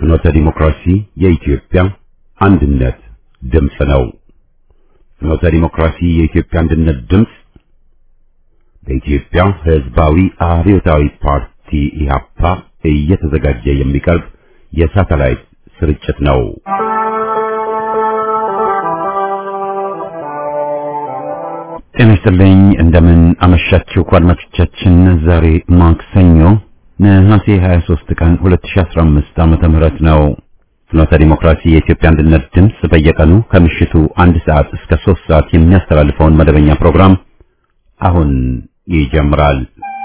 ፍኖተ ዲሞክራሲ የኢትዮጵያ አንድነት ድምፅ ነው። ፍኖተ ዲሞክራሲ የኢትዮጵያ አንድነት ድምፅ በኢትዮጵያ ሕዝባዊ አብዮታዊ ፓርቲ ኢህአፓ እየተዘጋጀ የሚቀርብ የሳተላይት ስርጭት ነው። ጤና ይስጥልኝ። እንደምን አመሻችሁ አድማጮቻችን። ዛሬ ማክሰኞ ነሐሴ 23 ቀን 2015 ዓመተ ምህረት ነው። ፍኖተ ዲሞክራሲ የኢትዮጵያ አንድነት ድምፅ በየቀኑ ከምሽቱ አንድ ሰዓት እስከ 3 ሰዓት የሚያስተላልፈውን መደበኛ ፕሮግራም አሁን ይጀምራል።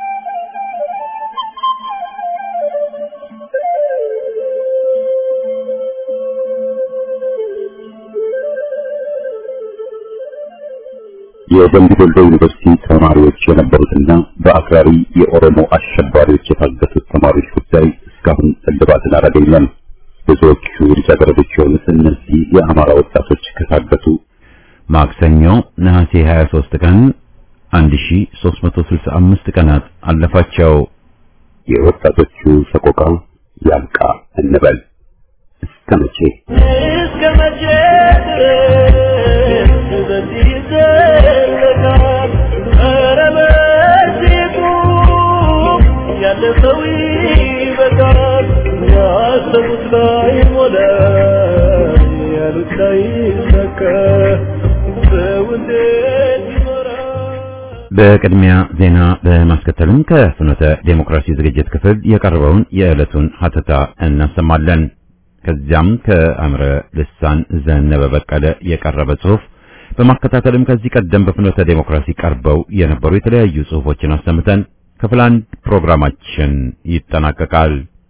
የደምቢ ዶሎ ዩኒቨርሲቲ ተማሪዎች የነበሩትና በአክራሪ የኦሮሞ አሸባሪዎች የታገቱት ተማሪዎች ጉዳይ እስካሁን እልባትን አላገኘም። ብዙዎቹ ልጃገረዶች የሆኑት እነዚህ የአማራ ወጣቶች ከታገቱ ማክሰኞ ነሐሴ 23 ቀን 1365 ቀናት አለፋቸው። የወጣቶቹ ሰቆቃ ያብቃ እንበል። እስከ መቼ እስከ መቼ ድረስ በዚህ ይዘለቃል? ኧረ በዚህ ቁም፣ ያለ ሰው ይበቃል። ያሰቡት ላይ ሞላ፣ ያሉት ላይ ሰካ። ሰው እንዴት ይኖራል? በቅድሚያ ዜና በማስከተልም ከፍኖተ ዴሞክራሲ ዝግጅት ክፍል የቀረበውን የዕለቱን ሀተታ እናሰማለን። ከዚያም ከአምረ ልሳን ዘነበ በቀለ የቀረበ ጽሑፍ በማከታተልም ከዚህ ቀደም በፍኖተ ዴሞክራሲ ቀርበው የነበሩ የተለያዩ ጽሑፎችን አሰምተን ክፍል አንድ ፕሮግራማችን ይጠናቀቃል።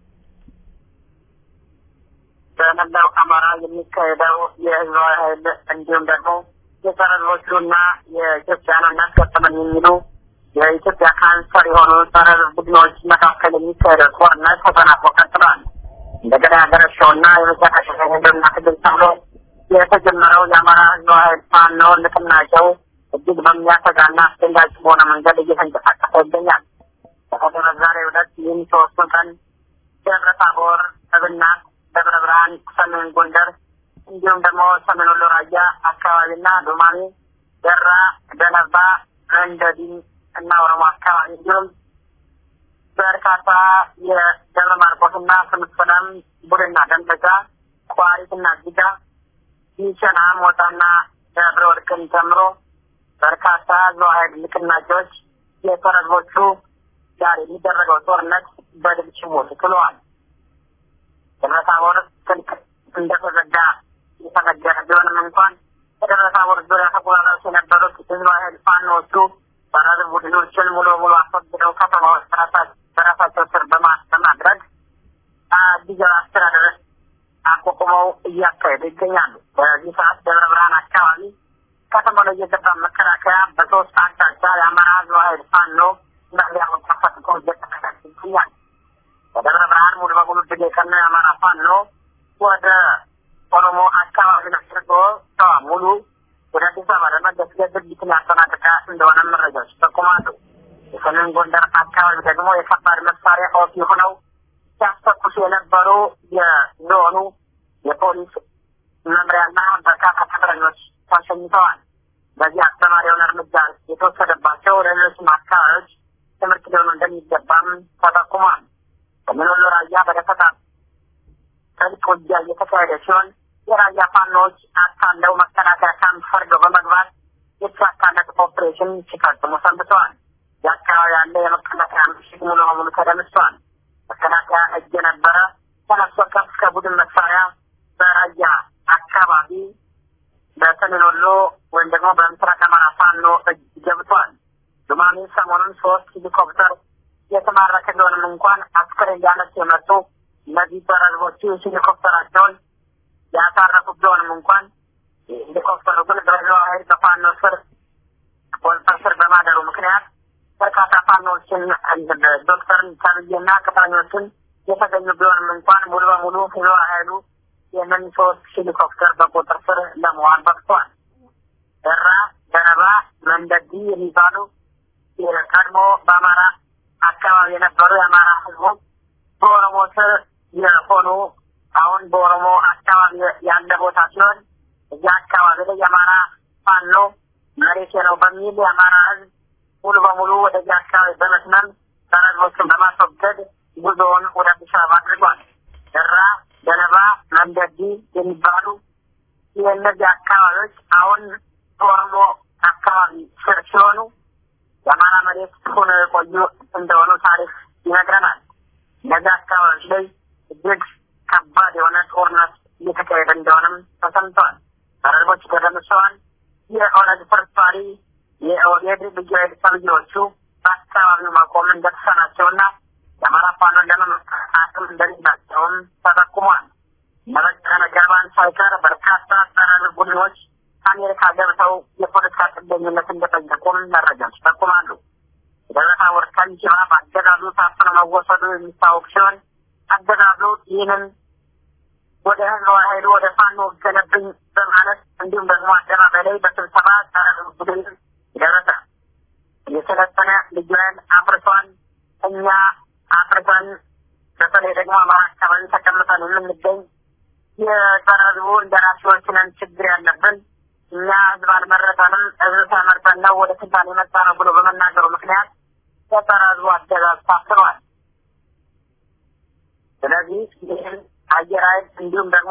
በመላው አማራ የሚካሄደው የህዝባዊ ኃይል እንዲሁም ደግሞ የጸረሮቹና የኢትዮጵያን እናስቀጥለን የሚሉ የኢትዮጵያ ካንሰር የሆኑ ጸረ ቡድኖች መካከል የሚካሄደው ጦርነት ተጠናክሮ ቀጥሏል። እንደገና ያገረሸውና የመጨረሻ የህልውና ትግል ተብሎ የተጀመረው የአማራ ህዝባዊ ኃይል ፋኖ ንቅናቄው እጅግ በሚያሰጋና አስደንጋጭ በሆነ መንገድ እየተንቀሳቀሰ ይገኛል። በተለይ በዛሬው ዕለት ይህን ሶስቱን ቀን ደብረ ታቦር፣ እብናት፣ ደብረ ብርሃን፣ ሰሜን ጎንደር እንዲሁም ደግሞ ሰሜን ወሎ ራያ አካባቢና ዱማሜ፣ ደራ፣ ደነባ፣ መንደዲ እና ኦሮሞ አካባቢ እንዲሁም በርካታ የደብረ ማርቆስና ፍኖተ ሰላም ቡድና ደንበጫ፣ ቋሪትና ጅጋ፣ ሚሸና፣ ሞጣና ደብረ ወርቅን ጨምሮ በርካታ ህዝባዊ ኃይል ንቅናቄዎች የተረቦቹ ጋር የሚደረገው ጦርነት በድል ችቦት ጥለዋል። ደብረ ታቦር ስልክ እንደተዘጋ የተነገረ ቢሆንም እንኳን በደብረ ታቦር ዙሪያ ተቆራረሱ የነበሩት ህዝባዊ ኃይል ፋኖዎቹ በራሪ ቡድኖችን ሙሉ በሙሉ አስወግደው ከተማዎች በራሳቸው ስር በማድረግ ጊዜያዊ አስተዳደር አቋቁመው እያካሄዱ ይገኛሉ። በዚህ ሰዓት ደብረ ብርሃን አካባቢ ከተማው ላይ የገባ መከላከያ በሶስት አቅጣጫ የአማራ ህዝባዊ ኃይል ፋኖ መሪያውን ተፈጥቆ እየተከታተለ ይገኛል። በደብረ ብርሃን ሙሉ በሙሉ ድል የቀናው የአማራ ፋኖ ወደ ኦሮሞ አካባቢ አድርጎ ሸዋ ሙሉ ወደ አዲስ አበባ ለመገስገስ ድርጊትን ያጠናቀቀ እንደሆነ መረጃዎች ይጠቁማሉ። የሰሜን ጎንደር አካባቢ ደግሞ የከባድ መሳሪያ ኦፊ ሆነው ሲያስተኩሱ የነበሩ የዞኑ የፖሊስ መምሪያና በርካታ ቅጥረኞች ተሸኝተዋል። በዚህ አስተማሪ የሆነ እርምጃ የተወሰደባቸው ለሌሎችም አካባቢዎች ትምህርት ሊሆኑ እንደሚገባም ተጠቁሟል። ሰሜን ወሎ ራያ በደፈጣ ጥልቅ ውጊያ እየተካሄደ ሲሆን የራያ ፋኖዎች አታለው መከላከያ ካምፕ ፈርገው በመግባት የተሳካለት ኦፕሬሽን ሲፈጽሙ ሰንብተዋል። የአካባቢ ያለ የመከላከያ ምሽግ ሙሉ በሙሉ ተደምሷል። መከላከያ እጅ የነበረ ተነስቶ ከፍ ከቡድን መሳሪያ በራያ አካባቢ በሰሜን ወሎ ወይም ደግሞ በምስራቅ አማራ ፋኖ እጅ ገብቷል። ዱማሜ ሰሞኑን ሶስት ሄሊኮፕተር የተማረከ ቢሆንም እንኳን አስክሬን ሊያነሱ የመጡ እነዚህ ተረዝቦቹ ሄሊኮፕተራቸውን ያሳረፉ ቢሆንም እንኳን ሄሊኮፕተሩ ግን በህዝባዊ ኃይል በፋኖ ስር ቁጥጥር ስር በማደሩ ምክንያት በርካታ ፋኖዎችን ዶክተርን ተብዬና ቅጥረኞችን የተገኙ ቢሆንም እንኳን ሙሉ በሙሉ ህዝባዊ ኃይሉ ይህንን ሶስት ሄሊኮፕተር በቁጥር ስር ለመዋል በቅቷል። ደራ፣ ደነባ፣ መንደዲ የሚባሉ የቀድሞ በአማራ አካባቢ የነበሩ የአማራ ህዝቦች በኦሮሞ ስር የሆኑ አሁን በኦሮሞ አካባቢ ያለ ቦታ ሲሆን እዚህ አካባቢ ላይ የአማራ ፋኖ መሬቴ ነው በሚል የአማራ ህዝብ ሙሉ በሙሉ ወደዚህ አካባቢ በመስመም ሰረዞችን በማስወገድ ጉዞውን ወደ አዲስ አበባ አድርጓል። ደራ፣ ገለባ፣ መንደዲ የሚባሉ የእነዚህ አካባቢዎች አሁን በኦሮሞ አካባቢ ስር ሲሆኑ የአማራ መሬት ሆነው የቆዩ እንደሆኑ ታሪክ ይነግረናል። እነዚህ አካባቢዎች ላይ እጅግ ከባድ የሆነ ጦርነት እየተካሄደ እንደሆነም ተሰምተዋል። ሰረዞች ተደምሰዋል። የኦነግ ፍርፋሪ የኦህዴድ ልዩ ኃይል ሰብዬዎቹ በአካባቢው መቆም እንደተሳናቸውና የአማራ ፋኖን ለመመከት አቅም እንደሌላቸውም ተጠቁሟል። ለበቀለ ገርባን ሳይቀር በርካታ ጸረ ቡድኖች አሜሪካ ገብተው የፖለቲካ ጥገኝነት እንደጠየቁም መረጃዎች ይጠቁማሉ። የደብረ ታቦር ከንቲባ በአገዛዙ ታፍነው መወሰዱ የሚታወቅ ሲሆን አገዛዙ ይህንን ወደ ህዝባዊ ኃይሉ ወደ ፋኖ ገለብኝ በማለት እንዲሁም ደግሞ አደባባይ ላይ በስብሰባ ጸረ ቡድን ደረሰ። የሰለጠነ ልዩ ኃይል አፍርሷል። እኛ አፍርሰን በተለይ ደግሞ አማራ አካባቢ ተቀምጠን የምንገኝ የጸረ ህዝቡ እንደራሴዎች ነን ችግር ያለብን እኛ ህዝብ አልመረጠንም፣ ህዝብ ተመርጠን ነው ወደ ስልጣን የመጣ ነው ብሎ በመናገሩ ምክንያት የጸረ ህዝቡ አገዛዝ ታፍኗል። ስለዚህ ይህን አየር ኃይል እንዲሁም ደግሞ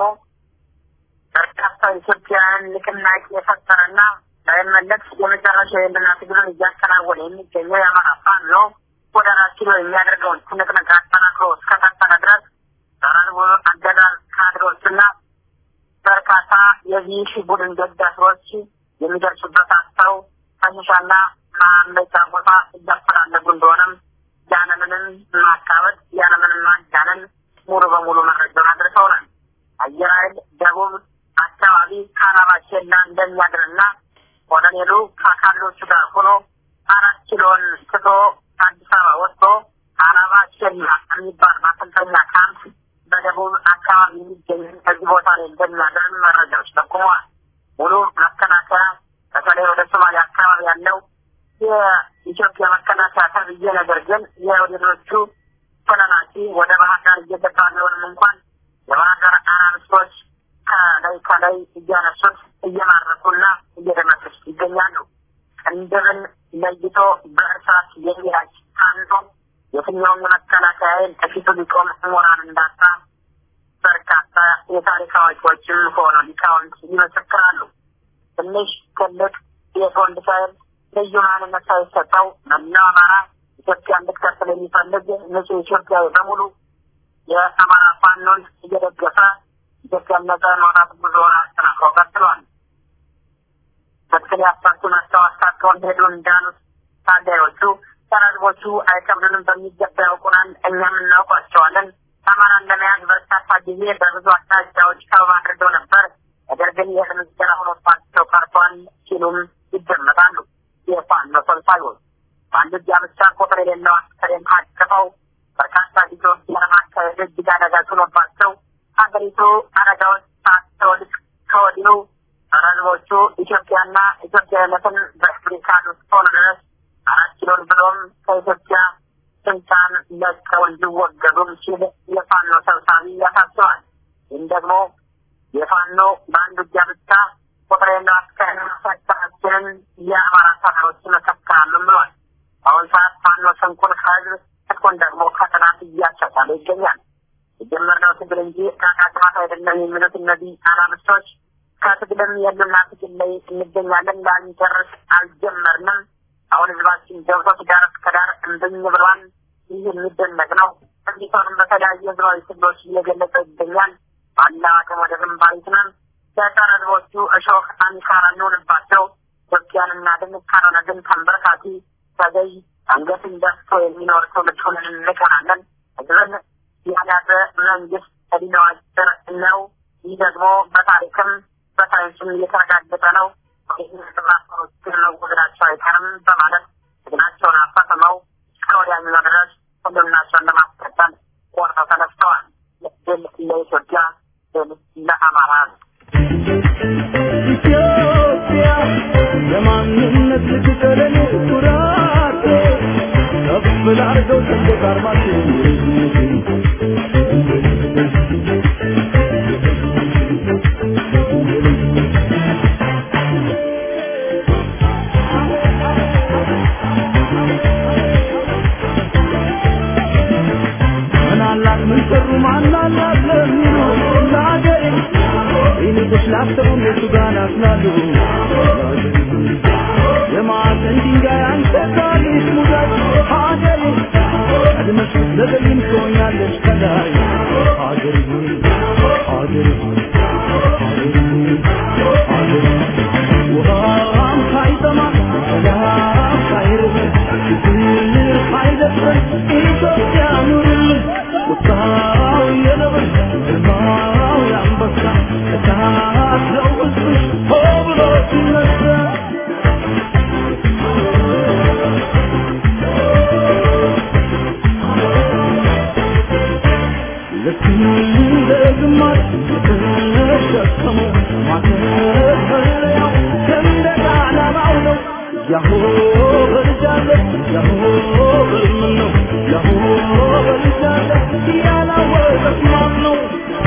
በርካታ ኢትዮጵያውያን ንቅናቄ የፈጠረና ሳይመለስ የመጨረሻ የህልና ትግሉን እያከናወነ የሚገኘው የአማራ ፋኖ ወደ አራት ኪሎ የሚያደርገውን ትንቅንቅ አጠናክሮ እስከቀጠለ ድረስ ጸረ ህዝቡ አገዛዝ ካድሬዎችና በርካታ የዚህ ቡድን ደጋፊዎች የሚደርሱበት አስተው ፈንሻና ማመጫ ቦታ እያፈላለጉ እንደሆነም ያለምንም ማካበድ ያለምንም ማጋነን ሙሉ በሙሉ መረጃውን አድርሰውናል። አየር ኃይል ደቡብ አካባቢ ካናባ ኬላ እንደሚያድርና ኮሎኔሉ ከአካሎቹ ጋር ሆኖ አራት ኪሎን ትቶ አዲስ አበባ ወጥቶ ካናባ ኬላ የሚባል ማሰልጠኛ ካምፕ በደቡብ አካባቢ የሚገኝ በዚህ ቦታ ላይ እንደሚያደርግ መረጃዎች ጠቁመዋል። ሙሉ መከላከያ በተለይ ወደ ሶማሊያ አካባቢ ያለው የኢትዮጵያ መከላከያ ተብዬ ነገር ግን የወደዶቹ ተላላኪ ወደ ባህር ዳር እየገባ ቢሆንም እንኳን የባህር ዳር አናብስቶች ከላይ ከላይ እያነሱት እየማረኩና እየደመሰሱ ይገኛሉ። ቅንድብን ለይቶ በእርሳት የሚራጭ አንዱ የትኛውም የመከላከያ ኃይል ከፊቱ ሊቆም ሞራል እንዳጣ በርካታ የታሪክ አዋቂዎችም ሆነ ሊቃውንት ይመሰክራሉ። ትንሽ ትልቅ የት ወንድ ሳይል ልዩ ማንነት ሳይሰጠው መላው አማራ ኢትዮጵያ እንድትቀጥል የሚፈልግ ንጹህ ኢትዮጵያዊ በሙሉ የአማራ ፋኖን እየደገፈ ኢትዮጵያ ነጻ ማውጣት ጉዞውን አጠናክሮ ቀጥሏል። በትክክል ያሳቱ ናቸው አሳካውን ሄዱ እንዳሉት ታጋዮቹ ሰራዝቦቹ አይከብዱንም በሚገባ ያውቁናል፣ እኛም እናውቋቸዋለን። አማራን ለመያዝ በርካታ ጊዜ በብዙ አቅጣጫዎች ከበባ አድርገው ነበር። ነገር ግን የእርምጃ ሆኖባቸው ቀርቷል ሲሉም ይደመጣሉ። የፋኖ ሰልፋዮች በአንድ እጃ ብቻ ቁጥር የሌለው አስከሬን አቅፈው በርካታ ጊዜዎች ለማካሄድ እጅግ አደጋ ሆኖባቸው ሀገሪቱ አደጋዎች ሳትወድቅ ከወዲሁ ህዝቦቹ ኢትዮጵያና ኢትዮጵያዊነትን በአፍሪካ እስከሆነ ድረስ አራት ኪሎን ብሎም ከኢትዮጵያ ስልጣን ለቀው እንዲወገዱም ሲል የፋኖ ሰብሳቢ ያሳስባል። ይህም ደግሞ የፋኖ በአንድ እጃ ብቻ ቁጥር የለው አስከሬን መሰከራችንን የአማራ ሰራሮች ይመሰክራሉም ብሏል። በአሁኑ ሰዓት ፋኖ ስንኩን ከህዝብ ትጥቁን ደግሞ ከጥናት እያሻሻለ ይገኛል። የጀመርነው ትግል እንጂ ከአቃጥማት አይደለም የሚሉት እነዚህ አናብስቶች ከትግልም የሉና ትግል ላይ እንገኛለን። ላንጨርስ አልጀመርንም። አሁን ህዝባችን ገብቶ ዳር እስከ ዳር እምብኝ ብሏል። ይህ የሚደነቅ ነው። እንዲሆንም በተለያዩ ህዝባዊ ትግሎች እየገለጸ ይገኛል። ባለ አቅም ወደ ግንባር ይትናል። የጸረ ህዝቦቹ እሾህ አንካራ እንሆንባቸው። ኢትዮጵያን እናድን፣ ካልሆነ ግን ተንበርካኪ ተገይ አንገትን ደፍቶ የሚኖር ትውልድ ሆነን እንቀራለን። ህዝብን ያዳበ መንግስት እድሜው አጭር ነው። ይህ ደግሞ በታሪክም በሳይንስም እየተረጋገጠ ነው። ይህን መወገዳቸው አይቀርም በማለት ትግላቸውን አፋፍመው እስከ ወዲያኛው ድረስ ሁሉናቸውን ለማስቀጠል ቆርጠው ተነስተዋል። ድል ለኢትዮጵያ፣ ድል ለአማራ ኢትዮጵያ የማንነት ልትቀለኔ ኩራቴ ከፍ ላርገው ሰንደቅ ዓርማችን ማናላት ምን ሰሩ ማናላት ለሚሉ ለአገሬ ይልቁስ ላሰቡ እነሱ ጋር ናፍላሉ የማዕዘን ድንጋይ አንተ ታሪክ ሙዳይ ሀገሬ ቀድመሽ ለገይም ትሆኛለሽ ከላይ ሀገሬ ሆይ ሀገሬ ሆይ ሀገሬ ሆይ ሀገሬ ውሃም ሳይጠማ ሰላም ሳይርብ ፍቅር ሳይደፍረን ኢትዮጵያ ኑርልን ቁጣው የነብር ግርማው የአንበሳ እሳት ነው ሕዝብሽ ሆ ብሎ ሲነሳ ልክ እንደ ግማሽ የተሸከመው ማተፈሪያው ሰንደቅ ዓላማው ነው። ያሆ በልጃለ ያሆ በልምን ነው ያሆ በልጃለ ያላወቀት ማን ነው?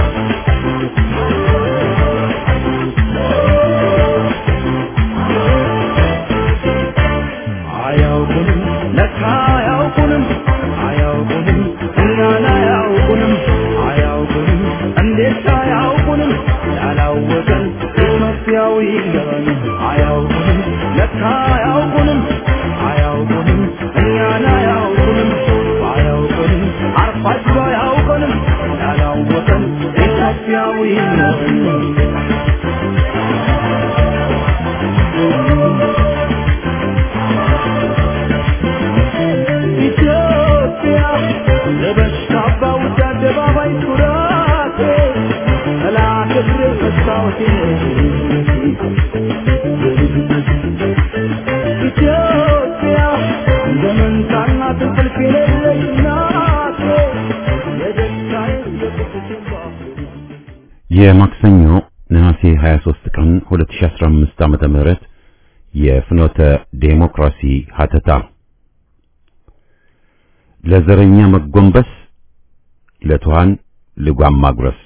አያውቁንም ለካ አያውቁንም አያውቁንም እኛን አያውቁንም አያውቁንም እንዴት አያውቁንም ያላወቀን ኢትዮጵያዊ ገበን አያውቁንም ለካ አያውቁንም አያውቁንም እኛን አያውቁንም አያውቁንም አርፋጅ አያውቁንም ያላወቀን ኢትዮጵያዊ ገበን ኢትዮጵያ ለበሽታ ባውጃ አደባባይ ኩራቴ ጠላት እግር መስታወቴ ኢትዮጵያ እንደ መንታና እንቅልፍ የሌለች ናቴ የደስታዬ የቁጭቴ የማክሰኞ ነሐሴ 23 ቀን 2015 ዓመተ ምህረት የፍኖተ ዴሞክራሲ ሀተታ ለዘረኛ መጎንበስ ለቱሃን ልጓም ማጉረስ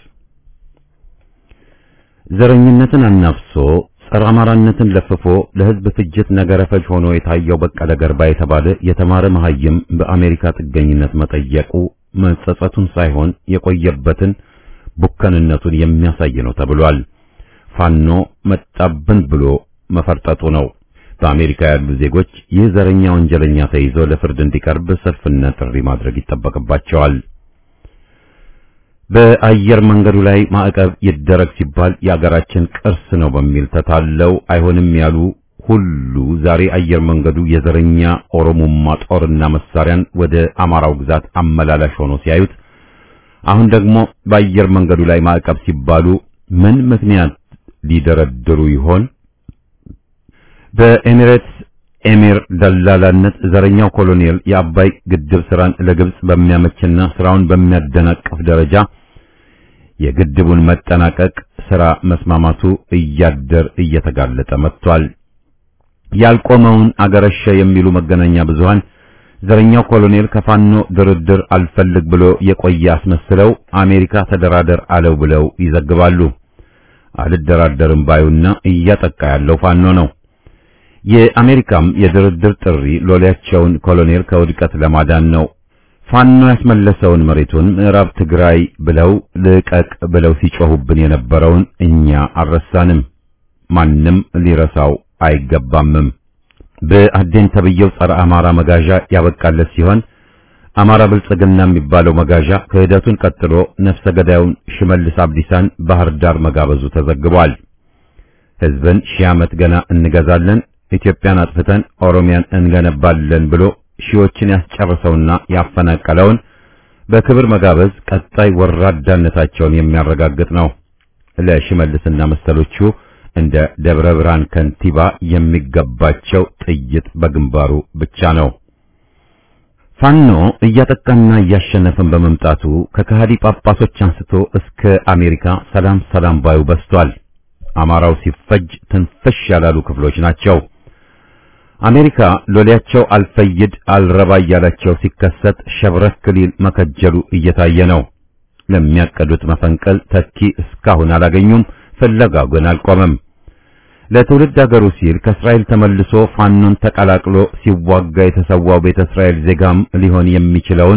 ዘረኝነትን አናፍሶ ጸረ አማራነትን ለፍፎ ለሕዝብ ፍጅት ነገረ ፈጅ ሆኖ የታየው በቀለ ገርባ የተባለ የተማረ መሐይም በአሜሪካ ጥገኝነት መጠየቁ መጸጸቱን ሳይሆን የቆየበትን ቡከንነቱን የሚያሳይ ነው ተብሏል። ፋኖ መጣብን ብሎ መፈርጠጡ ነው። በአሜሪካ ያሉ ዜጎች ይህ ዘረኛ ወንጀለኛ ተይዞ ለፍርድ እንዲቀርብ ሰልፍና ጥሪ ማድረግ ይጠበቅባቸዋል። በአየር መንገዱ ላይ ማዕቀብ ይደረግ ሲባል የአገራችን ቅርስ ነው በሚል ተታለው አይሆንም ያሉ ሁሉ ዛሬ አየር መንገዱ የዘረኛ ኦሮሞማ ጦርና መሳሪያን ወደ አማራው ግዛት አመላላሽ ሆኖ ሲያዩት አሁን ደግሞ በአየር መንገዱ ላይ ማዕቀብ ሲባሉ ምን ምክንያት ሊደረድሩ ይሆን? በኤሚሬትስ ኤሚር ደላላነት ዘረኛው ኮሎኔል የአባይ ግድብ ስራን ለግብጽ በሚያመችና ስራውን በሚያደናቅፍ ደረጃ የግድቡን መጠናቀቅ ስራ መስማማቱ እያደር እየተጋለጠ መጥቷል። ያልቆመውን አገረሸ የሚሉ መገናኛ ብዙሃን ዘረኛው ኮሎኔል ከፋኖ ድርድር አልፈልግ ብሎ የቆየ አስመስለው አሜሪካ ተደራደር አለው ብለው ይዘግባሉ። አልደራደርም ባዩና እያጠቃ ያለው ፋኖ ነው። የአሜሪካም የድርድር ጥሪ ሎሌያቸውን ኮሎኔል ከውድቀት ለማዳን ነው። ፋኖ ያስመለሰውን መሬቱን ምዕራብ ትግራይ ብለው ልቀቅ ብለው ሲጮሁብን የነበረውን እኛ አልረሳንም። ማንም ሊረሳው አይገባምም። በአዴን ተብየው ጸረ አማራ መጋዣ ያበቃለት ሲሆን አማራ ብልጽግና የሚባለው መጋዣ ክህደቱን ቀጥሎ ነፍሰ ገዳዩን ሽመልስ አብዲሳን ባህር ዳር መጋበዙ ተዘግቧል። ሕዝብን ሺህ ዓመት ገና እንገዛለን፣ ኢትዮጵያን አጥፍተን ኦሮሚያን እንገነባለን ብሎ ሺዎችን ያስጨርሰውና ያፈናቀለውን በክብር መጋበዝ ቀጣይ ወራዳነታቸውን የሚያረጋግጥ ነው። ለሽመልስና መሰሎቹ እንደ ደብረ ብርሃን ከንቲባ የሚገባቸው ጥይት በግንባሩ ብቻ ነው። ፋኖ እያጠቃና እያሸነፈን በመምጣቱ ከከሃዲ ጳጳሶች አንስቶ እስከ አሜሪካ ሰላም ሰላም ባዩ በስቷል። አማራው ሲፈጅ ትንፍሽ ያላሉ ክፍሎች ናቸው። አሜሪካ ሎሌያቸው አልፈይድ አልረባ እያላቸው ሲከሰት ሸብረክ ሊል መከጀሉ እየታየ ነው። ለሚያቀዱት መፈንቀል ተኪ እስካሁን አላገኙም። ፍለጋው ግን አልቆመም። ለትውልድ አገሩ ሲል ከእስራኤል ተመልሶ ፋኖን ተቀላቅሎ ሲዋጋ የተሰዋው ቤተ እስራኤል ዜጋም ሊሆን የሚችለውን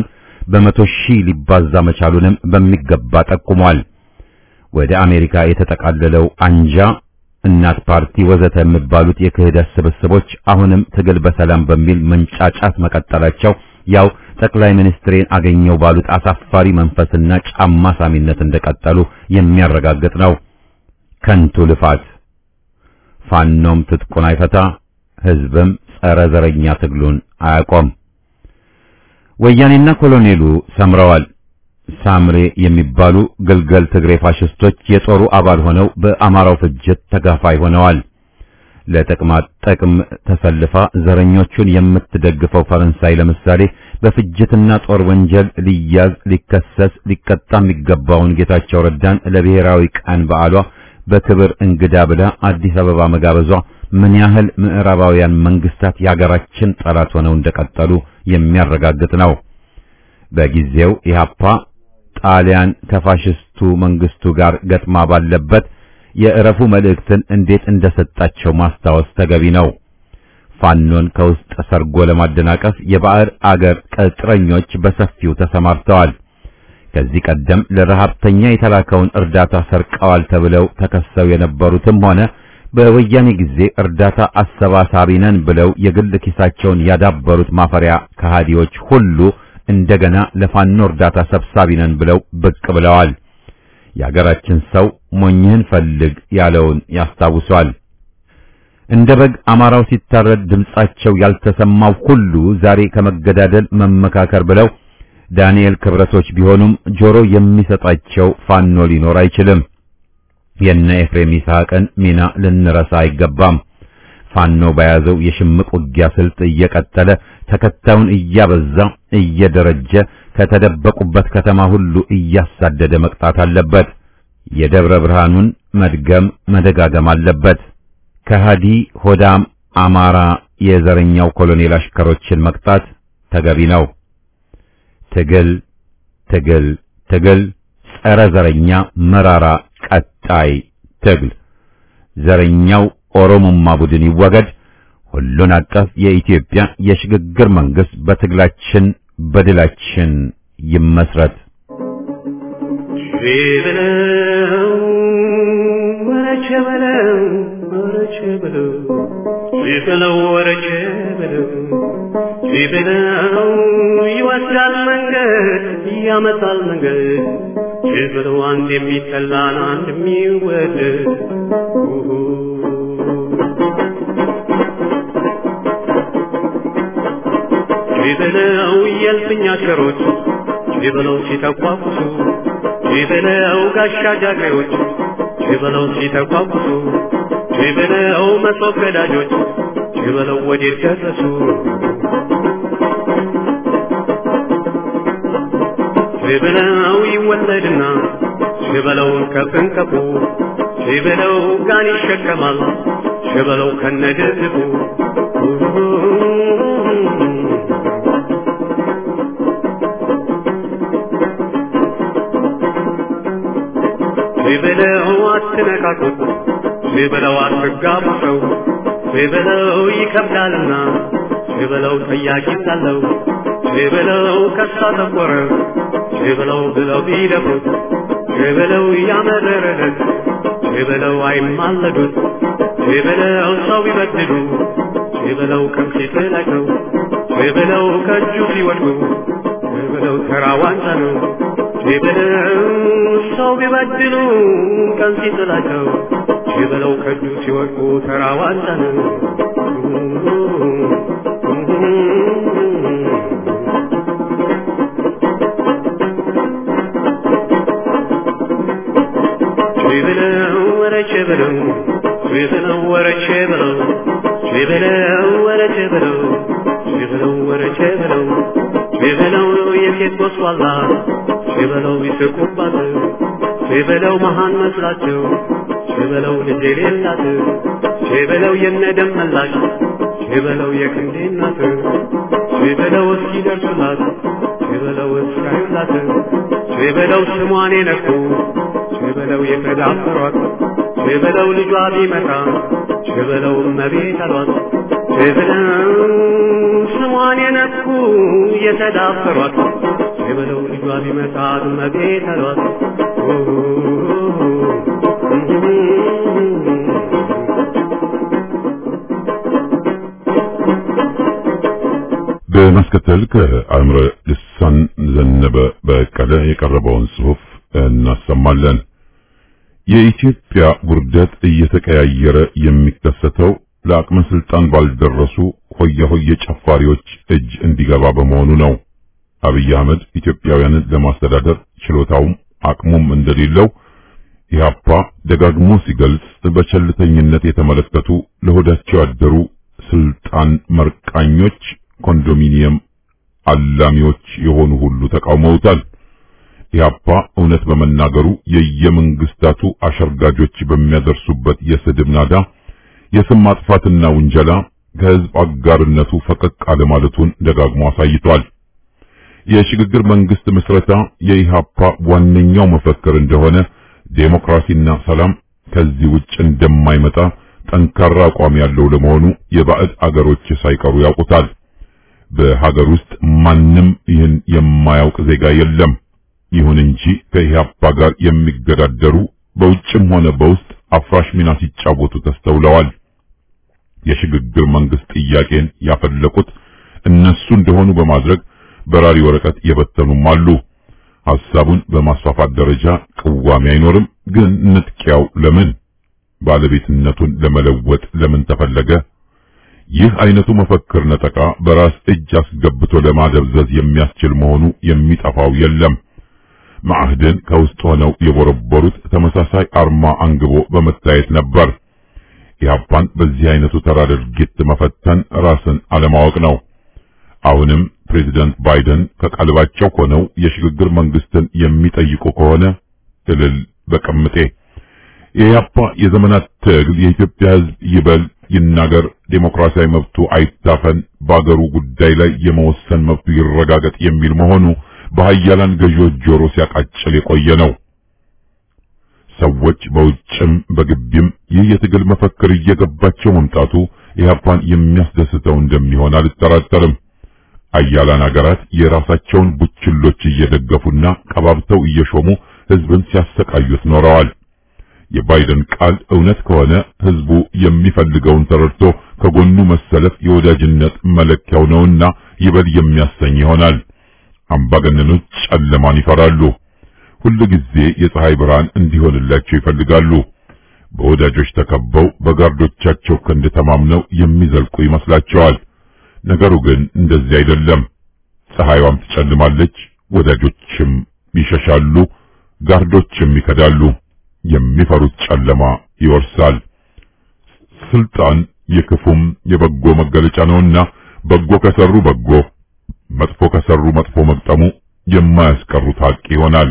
በመቶ ሺህ ሊባዛ መቻሉንም በሚገባ ጠቁሟል። ወደ አሜሪካ የተጠቃለለው አንጃ እናት ፓርቲ ወዘተ የሚባሉት የክህደት ስብስቦች አሁንም ትግል በሰላም በሚል መንጫጫት መቀጠላቸው ያው ጠቅላይ ሚኒስትሬን አገኘው ባሉት አሳፋሪ መንፈስና ጫማ ሳሚነት እንደቀጠሉ የሚያረጋግጥ ነው። ከንቱ ልፋት። ፋኖም ትጥቁን አይፈታ፣ ህዝብም ጸረ ዘረኛ ትግሉን አያቆም። ወያኔና ኮሎኔሉ ሰምረዋል። ሳምሬ የሚባሉ ግልገል ትግሬ ፋሽስቶች የጦሩ አባል ሆነው በአማራው ፍጅት ተጋፋይ ሆነዋል። ለጥቅማ ጥቅም ተሰልፋ ዘረኞቹን የምትደግፈው ፈረንሳይ ለምሳሌ በፍጅትና ጦር ወንጀል ሊያዝ ሊከሰስ ሊቀጣ የሚገባውን ጌታቸው ረዳን ለብሔራዊ ቀን በዓሏ በክብር እንግዳ ብላ አዲስ አበባ መጋበዟ ምን ያህል ምዕራባውያን መንግስታት የሀገራችን ጠላት ሆነው እንደቀጠሉ የሚያረጋግጥ ነው። በጊዜው ኢህአፓ ጣሊያን ከፋሽስቱ መንግስቱ ጋር ገጥማ ባለበት የእረፉ መልእክትን እንዴት እንደሰጣቸው ማስታወስ ተገቢ ነው። ፋኖን ከውስጥ ሰርጎ ለማደናቀፍ የባዕድ አገር ቅጥረኞች በሰፊው ተሰማርተዋል። ከዚህ ቀደም ለረሃብተኛ የተላከውን እርዳታ ሰርቀዋል ተብለው ተከሰው የነበሩትም ሆነ በወያኔ ጊዜ እርዳታ አሰባሳቢ ነን ብለው የግል ኪሳቸውን ያዳበሩት ማፈሪያ ከሃዲዎች ሁሉ እንደገና ለፋኖ እርዳታ ሰብሳቢ ነን ብለው ብቅ ብለዋል። የአገራችን ሰው ሞኝህን ፈልግ ያለውን ያስታውሷል። እንደ በግ አማራው ሲታረድ ድምጻቸው ያልተሰማው ሁሉ ዛሬ ከመገዳደል መመካከር ብለው ዳንኤል ክብረቶች ቢሆኑም ጆሮ የሚሰጣቸው ፋኖ ሊኖር አይችልም። የነ ኤፍሬም ይስሐቅን ሚና ልንረሳ አይገባም። ፋኖ በያዘው የሽምቅ ውጊያ ስልት እየቀጠለ ተከታዩን እያበዛ እየደረጀ ከተደበቁበት ከተማ ሁሉ እያሳደደ መቅጣት አለበት። የደብረ ብርሃኑን መድገም መደጋገም አለበት። ከሃዲ ሆዳም አማራ የዘረኛው ኮሎኔል አሽከሮችን መቅጣት ተገቢ ነው። ትግል ትግል ትግል ጸረ ዘረኛ መራራ ቀጣይ ትግል ዘረኛው ኦሮሞማ ቡድን ይወገድ። ሁሉን አቀፍ የኢትዮጵያ የሽግግር መንግስት በትግላችን በድላችን ይመስረት። በለው ወረቸ በለው ወረቸ በለው በለው ወረቸ በለው በለው ይወስዳል መንገድ ያመጣል መንገድ በለው አንድ የሚጠላን አንድ የሚወደድ በለው የልፍኝ አሽከሮች በለው ሲተቋቁሱ በለው ጋሻ ጃግሬዎች በለው ሲተቋቁሱ በለው መሶብ ገዳጆች በለው ወዴት ደረሱ በለው ይወለድና በለው ከፍንቀፉ በለው ጋን ይሸከማል በለው ከነድርቡ በለው አትነካኩት በለው አትጋቡ ሰው በለው ይከብዳልና በለው ጠያቂ ሳለው በለው ከሳ ጠቆረ በለው ብለው ቢደፍሩት በለው ያመረረለት በለው አይማለዱት በለው ሰው ቢበድሉ በለው ከምሴት ላይ ነው በለው ከእጁ ሲወድቁ በለው ተራ ዋንጫ ነው በለው ሰው ቢበድሉ ቀን ሲጥላቸው በለው ከእጁ ሲወድቁ ተራ ዋንጫ ነው በለው ወረቼ በለው በለው ወረቼ በለው በለው ወረቼ በለው በለው ወረቼ በለው በለው የሴት ጎስቋላ በለው ይስቁባት በለው መሃን መስላቸው በለው ልጅ የሌላት በለው የነደም መላሽ በለው የክንዴ እናት በለው እስኪደርሱላት በለው እስካዩላት በለው ስሟን የነኩ በለው የተዳፈሯት በለው ልጇ ቢመጣ በለው እመቤት አሏት በለው ስሟን የነኩ የተዳፈሯት በለው ልጇ ቢመታት መቤት አሏት በማስከተል ከአእምረ ልሳን ዘነበ በቀለ የቀረበውን ጽሑፍ እናሰማለን። የኢትዮጵያ ውርደት እየተቀያየረ የሚከሰተው ለአቅመ ስልጣን ባልደረሱ ሆየ ሆየ ጨፋሪዎች እጅ እንዲገባ በመሆኑ ነው። አብይ አህመድ ኢትዮጵያውያንን ለማስተዳደር ችሎታውም አቅሙም እንደሌለው ኢህአፓ ደጋግሞ ሲገልጽ በቸልተኝነት የተመለከቱ ለሆዳቸው ያደሩ ስልጣን መርቃኞች፣ ኮንዶሚኒየም አላሚዎች የሆኑ ሁሉ ተቃውመውታል። ኢህአፓ እውነት በመናገሩ የየመንግስታቱ አሸርጋጆች በሚያደርሱበት የስድብ ናዳ የስም ማጥፋትና ውንጀላ ከህዝብ አጋርነቱ ፈቀቅ አለማለቱን ደጋግሞ አሳይቷል። የሽግግር መንግስት ምስረታ የኢህአፓ ዋነኛው መፈክር እንደሆነ ዴሞክራሲና ሰላም ከዚህ ውጭ እንደማይመጣ ጠንካራ አቋም ያለው ለመሆኑ የባዕድ አገሮች ሳይቀሩ ያውቁታል። በሀገር ውስጥ ማንም ይህን የማያውቅ ዜጋ የለም። ይሁን እንጂ ከኢህአፓ ጋር የሚገዳደሩ በውጭም ሆነ በውስጥ አፍራሽ ሚና ሲጫወቱ ተስተውለዋል። የሽግግር መንግስት ጥያቄን ያፈለቁት እነሱ እንደሆኑ በማድረግ በራሪ ወረቀት የበተኑም አሉ። ሐሳቡን በማስፋፋት ደረጃ ቅዋሜ አይኖርም። ግን ንጥቂያው ለምን? ባለቤትነቱን ለመለወጥ ለምን ተፈለገ? ይህ አይነቱ መፈክር ነጠቃ በራስ እጅ አስገብቶ ለማደብዘዝ የሚያስችል መሆኑ የሚጠፋው የለም። ማዕህድን ከውስጥ ሆነው የቦረቦሩት ተመሳሳይ አርማ አንግቦ በመታየት ነበር። ኢህአፓን በዚህ አይነቱ ተራ ድርጊት መፈተን ራስን አለማወቅ ነው። አሁንም ፕሬዚዳንት ባይደን ከቀልባቸው ሆነው የሽግግር መንግስትን የሚጠይቁ ከሆነ እልል በቅምጤ። የኢህአፓ የዘመናት ትግል የኢትዮጵያ ሕዝብ ይበል ይናገር፣ ዴሞክራሲያዊ መብቱ አይታፈን፣ በአገሩ ጉዳይ ላይ የመወሰን መብቱ ይረጋገጥ የሚል መሆኑ በሀያላን ገዢዎች ጆሮ ሲያቃጭል የቆየ ነው። ሰዎች በውጭም በግቢም ይህ የትግል መፈክር እየገባቸው መምጣቱ ኢህአፓን የሚያስደስተው እንደሚሆን አልጠራጠርም። አያላን አገራት የራሳቸውን ቡችሎች እየደገፉና ቀባብተው እየሾሙ ህዝብን ሲያሰቃዩት ኖረዋል። የባይደን ቃል እውነት ከሆነ ህዝቡ የሚፈልገውን ተረድቶ ከጎኑ መሰለፍ የወዳጅነት መለኪያው ነውና ይበል የሚያሰኝ ይሆናል። አምባገነኖች ጨለማን ይፈራሉ። ሁሉ ጊዜ የፀሐይ ብርሃን እንዲሆንላቸው ይፈልጋሉ። በወዳጆች ተከበው በጋርዶቻቸው ክንድ ተማምነው የሚዘልቁ ይመስላቸዋል። ነገሩ ግን እንደዚህ አይደለም። ፀሐይዋም ትጨልማለች፣ ወዳጆችም ይሸሻሉ፣ ጋርዶችም ይከዳሉ። የሚፈሩት ጨለማ ይወርሳል። ስልጣን የክፉም የበጎ መገለጫ ነውና በጎ ከሰሩ በጎ፣ መጥፎ ከሰሩ መጥፎ መግጠሙ የማያስቀሩት ሀቅ ይሆናል።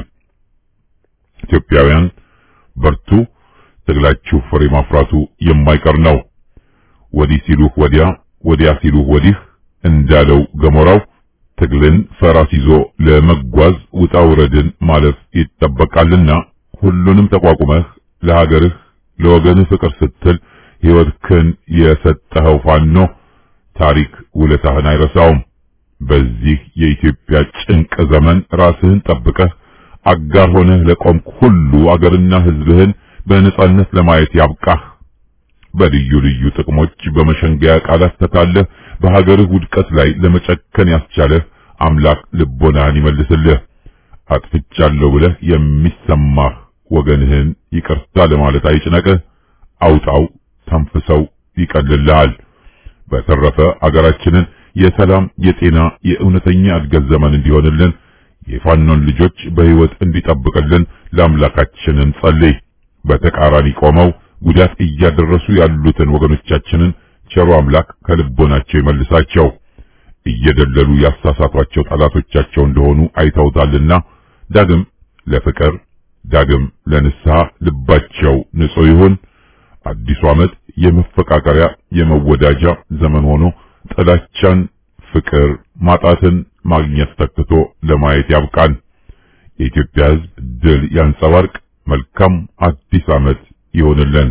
ኢትዮጵያውያን በርቱ፣ ትግላችሁ ፍሬ ማፍራቱ የማይቀር ነው። ወዲህ ሲሉህ ወዲያ፣ ወዲያ ሲሉህ ወዲህ እንዳለው ገሞራው ትግልን ፈራስ ይዞ ለመጓዝ ውጣ ውረድን ማለፍ ይጠበቃልና ሁሉንም ተቋቁመህ ለሀገርህ ለወገንህ ፍቅር ስትል ሕይወትህን የሰጠኸው ፋኖ ታሪክ ውለታህን አይረሳውም። በዚህ የኢትዮጵያ ጭንቅ ዘመን ራስህን ጠብቀህ አጋር ሆነህ ለቆምክ ሁሉ አገርና ሕዝብህን በነጻነት ለማየት ያብቃህ። በልዩ ልዩ ጥቅሞች በመሸንገያ ቃላት ተታለህ በሀገርህ ውድቀት ላይ ለመጨከን ያስቻለህ አምላክ ልቦናህን ይመልስልህ። አጥፍቻለሁ ብለህ የሚሰማህ ወገንህን ይቅርታ ለማለት አይጭነቅህ። አውጣው፣ ተንፍሰው ይቀልልሃል። በተረፈ አገራችንን የሰላም፣ የጤና፣ የእውነተኛ እድገት ዘመን እንዲሆንልን የፋኖን ልጆች በሕይወት እንዲጠብቅልን ለአምላካችን እንጸልይ። በተቃራኒ ቆመው ጉዳት እያደረሱ ያሉትን ወገኖቻችንን ቸሩ አምላክ ከልቦናቸው ይመልሳቸው። እየደለሉ ያሳሳቷቸው ጠላቶቻቸው እንደሆኑ አይተውታልና ዳግም ለፍቅር ዳግም ለንስሐ ልባቸው ንጹሕ ይሁን። አዲሱ ዓመት የመፈቃቀሪያ የመወዳጃ ዘመን ሆኖ ጥላቻን፣ ፍቅር ማጣትን ማግኘት ተክቶ ለማየት ያብቃን። የኢትዮጵያ ሕዝብ ድል ያንጸባርቅ። መልካም አዲስ ዓመት ይሆንልን።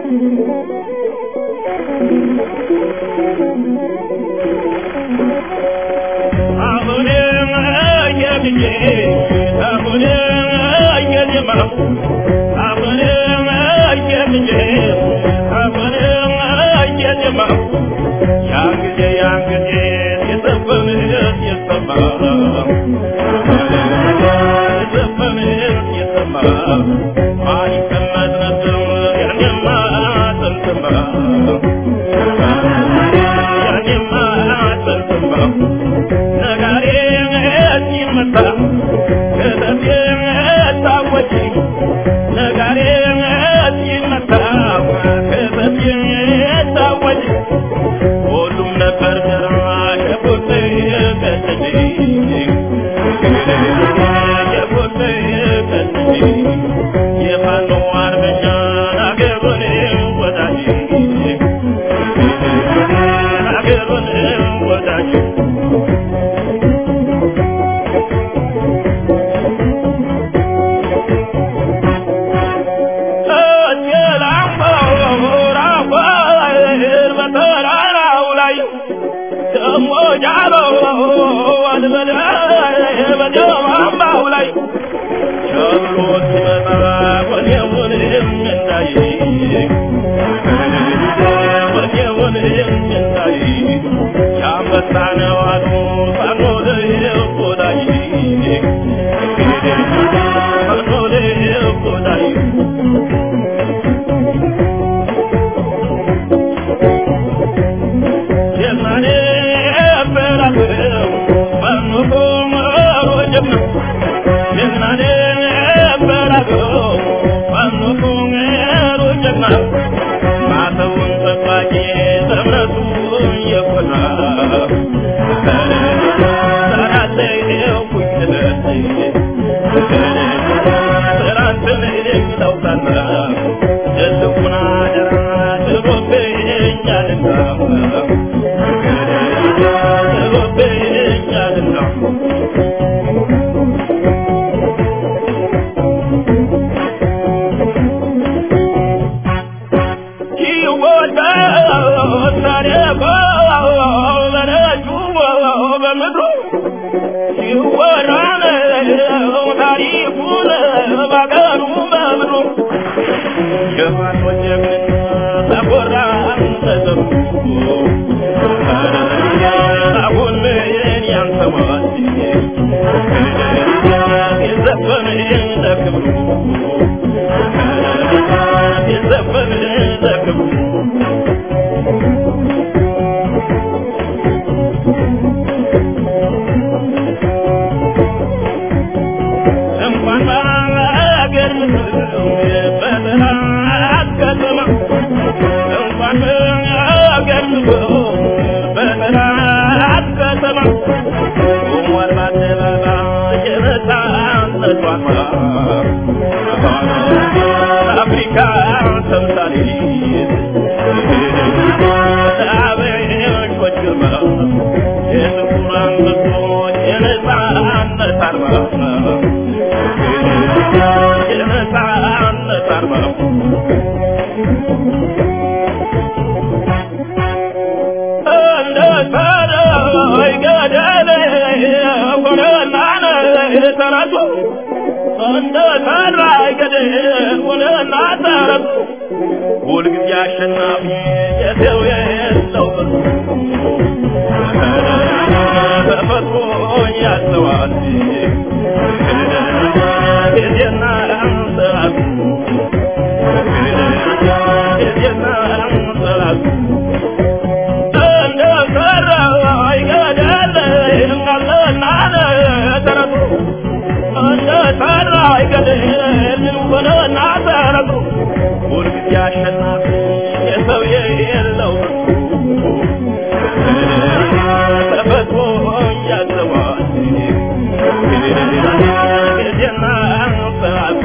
ሁልጊዜ አሸናፊ የሰው የለው ተፈጥሮ ያስተዋል ጊዜና ሰዓቱ ጊዜና ሰዓቱ እንደሰራ አይገደል እንዳለና ተረቱ እንደሰራ አይገደል ሆነና ተረቱ ሁልጊዜ አሸናፊ የሰው የለው ተፈጥሮ ያዘዋል ጊዜና ሰዓቱ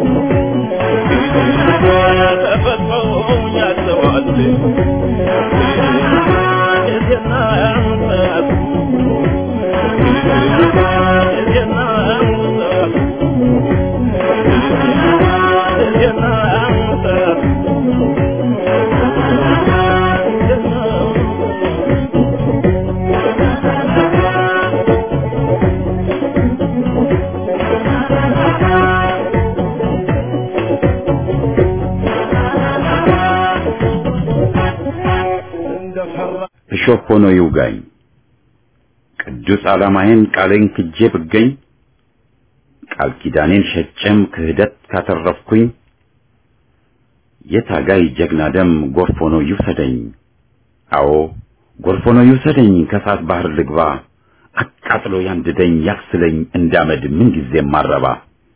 ተፈጥሮ ያዘዋል ጊዜና ሰዓቱ ጊዜና ሰዓቱ ጊዜና ሰዓቱ እሾህ ሆኖ ይውጋኝ ቅዱስ ዓላማዬን ቃሌን ክጄ ብገኝ ቃል ኪዳኔን ሸጬም ክህደት ካተረፍኩኝ የታጋይ ጀግና ደም ጎርፍ ሆኖ ይውሰደኝ። አዎ ጎርፍ ሆኖ ይውሰደኝ፣ ከእሳት ባህር ልግባ፣ አቃጥሎ ያንድደኝ፣ ያክስለኝ እንዳመድ ምንጊዜም ማረባ።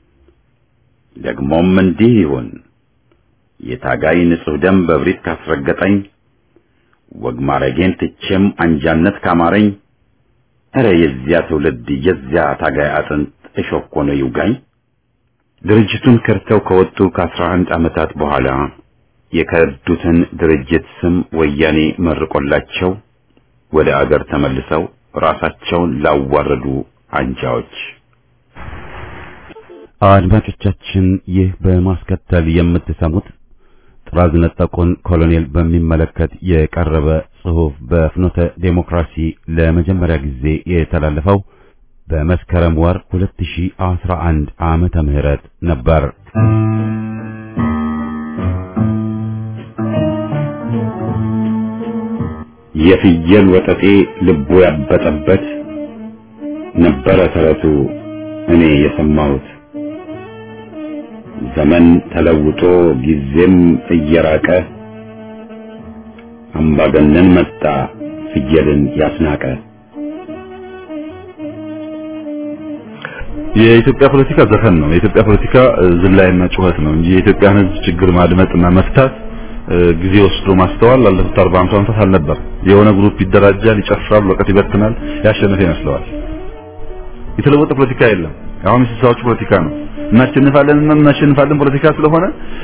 ደግሞም እንዲህ ይሁን የታጋይ ንጹሕ ደም በብሪት ካስረገጠኝ፣ ወግ ማረጌን ትቼም አንጃነት ካማረኝ፣ እረ የዚያ ትውልድ የዚያ ታጋይ አጥንት እሾህ ሆኖ ይውጋኝ። ድርጅቱን ከርተው ከወጡ ከአስራ አንድ ዓመታት በኋላ የከዱትን ድርጅት ስም ወያኔ መርቆላቸው ወደ አገር ተመልሰው ራሳቸውን ላዋረዱ አንጃዎች። አድማጮቻችን፣ ይህ በማስከተል የምትሰሙት ጥራዝ ነጠቁን ኮሎኔል በሚመለከት የቀረበ ጽሑፍ በፍኖተ ዴሞክራሲ ለመጀመሪያ ጊዜ የተላለፈው በመስከረም ወር 2011 ዓመተ ምህረት ነበር። የፍየል ወጠጤ ልቡ ያበጠበት ነበረ ተረቱ እኔ የሰማሁት። ዘመን ተለውጦ ጊዜም እየራቀ አምባገነን መጣ ፍየልን ያስናቀ። የኢትዮጵያ ፖለቲካ ዘፈን ነው። የኢትዮጵያ ፖለቲካ ዝላይና ጩኸት ነው እንጂ የኢትዮጵያን ሕዝብ ችግር ማድመጥና መፍታት ጊዜ ወስዶ ማስተዋል ላለፉት 40 50 ዓመታት አልነበር። የሆነ ግሩፕ ይደራጃል፣ ይጨፍራል፣ ወረቀት ይበትናል፣ ያሸነፈ ይመስለዋል። የተለወጠ ፖለቲካ የለም። አሁን የስልሳዎቹ ፖለቲካ ነው። እናሸንፋለን እና እናሸንፋለን ፖለቲካ ስለሆነ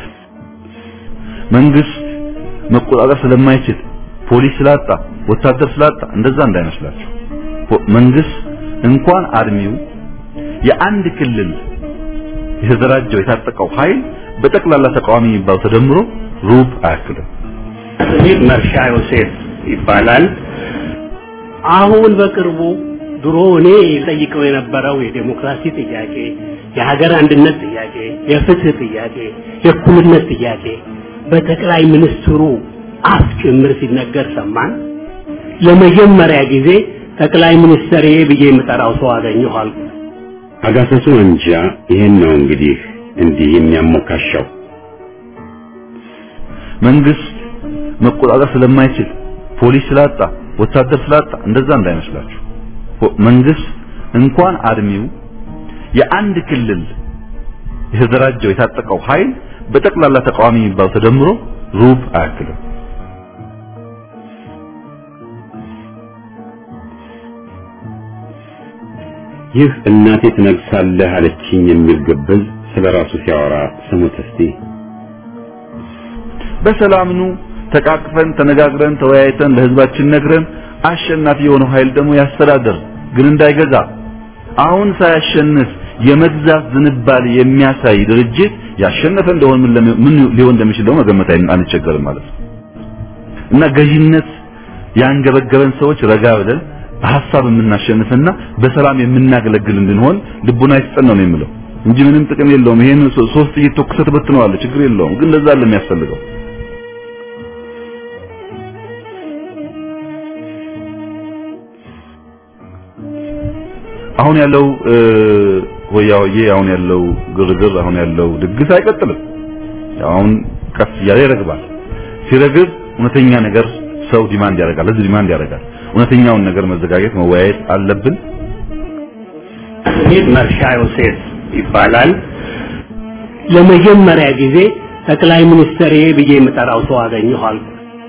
መንግስት መቆጣጠር ስለማይችል ፖሊስ ስላጣ ወታደር ስላጣ እንደዛ እንዳይመስላችሁ። መንግስት እንኳን አድሚው የአንድ ክልል የተደራጀው የታጠቀው ኃይል በጠቅላላ ተቃዋሚ የሚባለው ተደምሮ ሩብ አያክልም። ይህ መርሻ ዮሴፍ ይባላል። አሁን በቅርቡ ድሮ እኔ ጠይቀው የነበረው የዴሞክራሲ ጥያቄ፣ የሀገር አንድነት ጥያቄ፣ የፍትህ ጥያቄ፣ የእኩልነት ጥያቄ በጠቅላይ ሚኒስትሩ አፍ ጭምር ሲነገር ሰማን። ለመጀመሪያ ጊዜ ጠቅላይ ሚኒስትር ብዬ የምጠራው ሰው አገኘሁ አልኩ። አጋሰሱ እንጃ ይሄን ነው እንግዲህ እንዲህ የሚያሞካሻው መንግስት መቆጣጠር ስለማይችል ፖሊስ ስላጣ ወታደር ስላጣ እንደዛ እንዳይመስላችሁ። መንግስት እንኳን አድሚው የአንድ ክልል የተደራጀው የታጠቀው ኃይል በጠቅላላ ተቃዋሚ የሚባለው ተደምሮ ሩብ አያክልም። ይህ እናቴ ትነግሳለህ አለችኝ የሚል ግብዝ ስለ ራሱ ሲያወራ ስሙት እስቲ። በሰላም ኑ ተቃቅፈን ተነጋግረን ተወያይተን ለህዝባችን ነግረን አሸናፊ የሆነው ኃይል ደግሞ ያስተዳደር ግን እንዳይገዛ አሁን ሳያሸንፍ የመግዛት ዝንባሌ የሚያሳይ ድርጅት ያሸነፈ እንደሆነ ምን ለሚ- ምን ሊሆን እንደሚችል ደግሞ መገመት አይ- አንቸገርም ማለት ነው እና ገዢነት ያንገበገበን ሰዎች ረጋ ብለን በሐሳብ የምናሸንፍና በሰላም የምናገለግል እንድንሆን ልቡና ይስጠን ነው የምለው እንጂ ምንም ጥቅም የለውም። ይሄን ሶ- ሶስት ጥይት ተኩሰህ ትበትነዋለህ፣ ችግር የለውም። ግን ለዛ አይደለም የሚያስፈልገው። አሁን ያለው እ፣ ሆያ ሆዬ አሁን ያለው ግርግር አሁን ያለው ድግስ አይቀጥልም። አሁን ቀስ እያለ ይረግባል። ሲረግብ እውነተኛ ነገር ሰው ዲማንድ ያደርጋል፣ ህዝብ ዲማንድ ያደርጋል። እውነተኛውን ነገር መዘጋጀት መወያየት አለብን። ይህ መርሻ ዮሴፍ ይባላል። ለመጀመሪያ ጊዜ ጠቅላይ ሚኒስትር ብዬ የምጠራው ሰው አገኘሁ አልኩ።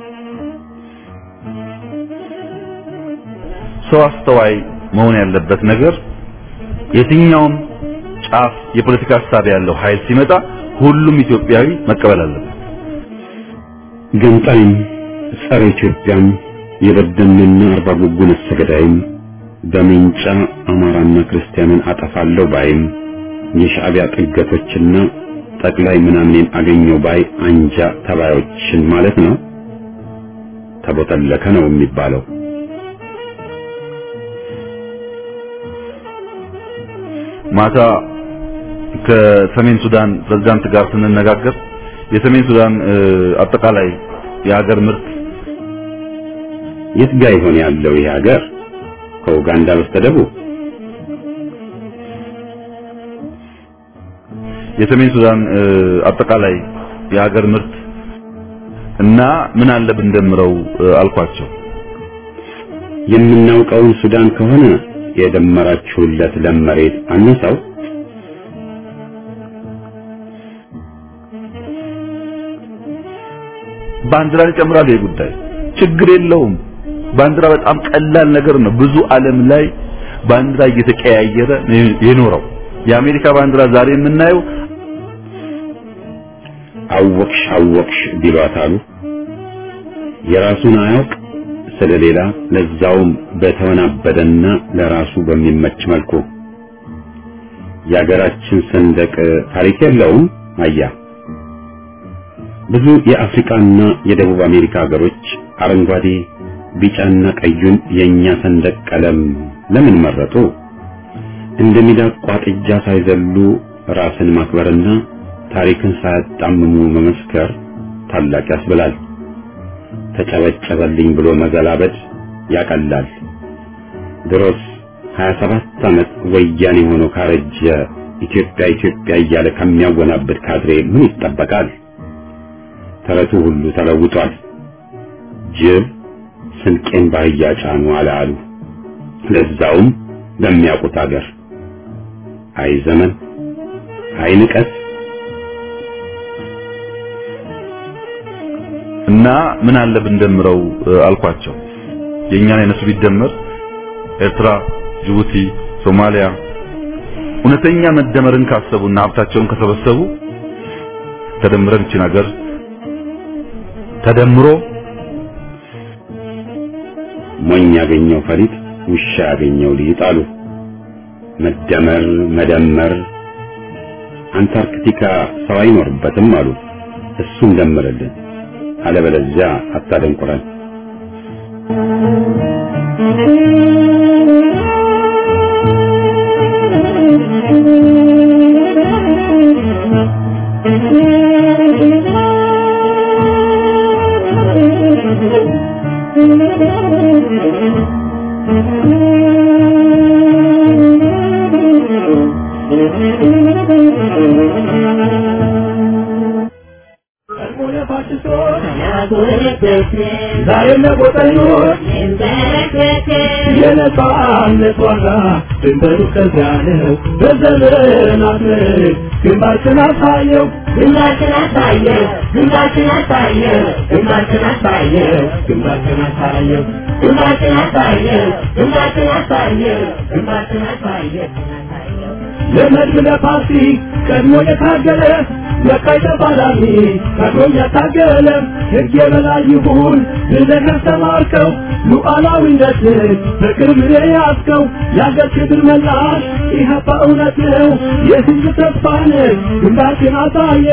ሰው አስተዋይ መሆን ያለበት ነገር የትኛውም ጫፍ የፖለቲካ ሀሳብ ያለው ኃይል ሲመጣ ሁሉም ኢትዮጵያዊ መቀበል አለበት። ገንጣይም ጸረ ኢትዮጵያም የበደልና አርባ ጉጉ ነፍሰ ገዳይም በሜንጫ አማራና ክርስቲያንን አጠፋለሁ ባይም የሻዕቢያ ጥገቶችና ጠቅላይ ምናምኔን አገኘው ባይ አንጃ ተባዮችን ማለት ነው። ተቦተለከ ነው የሚባለው። ማታ ከሰሜን ሱዳን ፕሬዝዳንት ጋር ስንነጋገር የሰሜን ሱዳን እ፣ አጠቃላይ የሀገር ምርት የት ጋ ይሆን ያለው ይህ ሀገር? ከኡጋንዳ በስተደቡብ የሰሜን ሱዳን አጠቃላይ የሀገር ምርት እና ምን አለ ብንደምረው አልኳቸው። የምናውቀውን ሱዳን ከሆነ የደመራችሁለት ለም መሬት አነሳው ባንዲራን ይጨምራል። ይህ ጉዳይ ችግር የለውም። ባንዲራ በጣም ቀላል ነገር ነው። ብዙ ዓለም ላይ ባንዲራ እየተቀያየረ የኖረው የአሜሪካ ባንዲራ ዛሬ የምናየው አወቅሽ አወቅሽ ቢሏት አሉ የራሱን አያውቅ ስለሌላ ለዛውም በተወናበደና ለራሱ በሚመች መልኩ የሀገራችን ሰንደቅ ታሪክ የለውም። አያ ብዙ የአፍሪካና የደቡብ አሜሪካ ሀገሮች አረንጓዴ፣ ቢጫና ቀዩን የኛ ሰንደቅ ቀለም ለምን መረጡ? እንደ ሚዳቋ ጥጃ ሳይዘሉ ራስን ማክበርና ታሪክን ሳያጣምሙ መመስከር ታላቅ ያስብላል። ተጨበጨበልኝ ብሎ መዘላበድ ያቀላል። ድሮስ 27 ዓመት ወያኔ ሆኖ ካረጀ ኢትዮጵያ ኢትዮጵያ እያለ ከሚያወናብድ ካድሬ ምን ይጠበቃል? ተረቱ ሁሉ ተለውጧል። ጅብ ስንቄን ባህያ ጫኑ አለ አሉ። ለዛውም በሚያውቁት አገር። አይ ዘመን፣ አይ ንቀት። እና ምን አለ ብንደምረው አልኳቸው። የእኛን አይነቱ ቢደመር ኤርትራ፣ ጅቡቲ፣ ሶማሊያ እውነተኛ መደመርን ካሰቡና ሀብታቸውን ከሰበሰቡ ተደምረን እቺን ሀገር ተደምሮ ሞኝ ያገኘው ፈሪጥ ውሻ ያገኘው ሊጥ አሉ። መደመር መደመር አንታርክቲካ ሰው አይኖርበትም አሉ። እሱን ደምርልን፣ አለበለዚያ አታደንቁረን። ዛሬም ለቆጠኞች የነጻነት ዋጋ ድንበሩ ከዚያ ነው። በዘመናት ምርት ግንባርክን አሳየው ግንባርክን አሳየው ግንባርክን አሳየው ግንባርክን አሳየው ግንባርክን አሳየው ግንባርክን አሳየው ግንባርክን አሳየው ግንባርክን አሳየው ለመድብ ለፓርቲ ቀድሞ የታገለ ለቃይ ተፋላሚ ቀድሞ ያታገለ ሕግ የበላይ ይሁን ብለህ ያስተማርከው ሉዓላዊነትን በቅርብ የያዝከው የአገር ክብር መላሽ ኢህአፓ እውነት ነው የህዝብ ተስፋ ነህ ግንባርክን አሳየ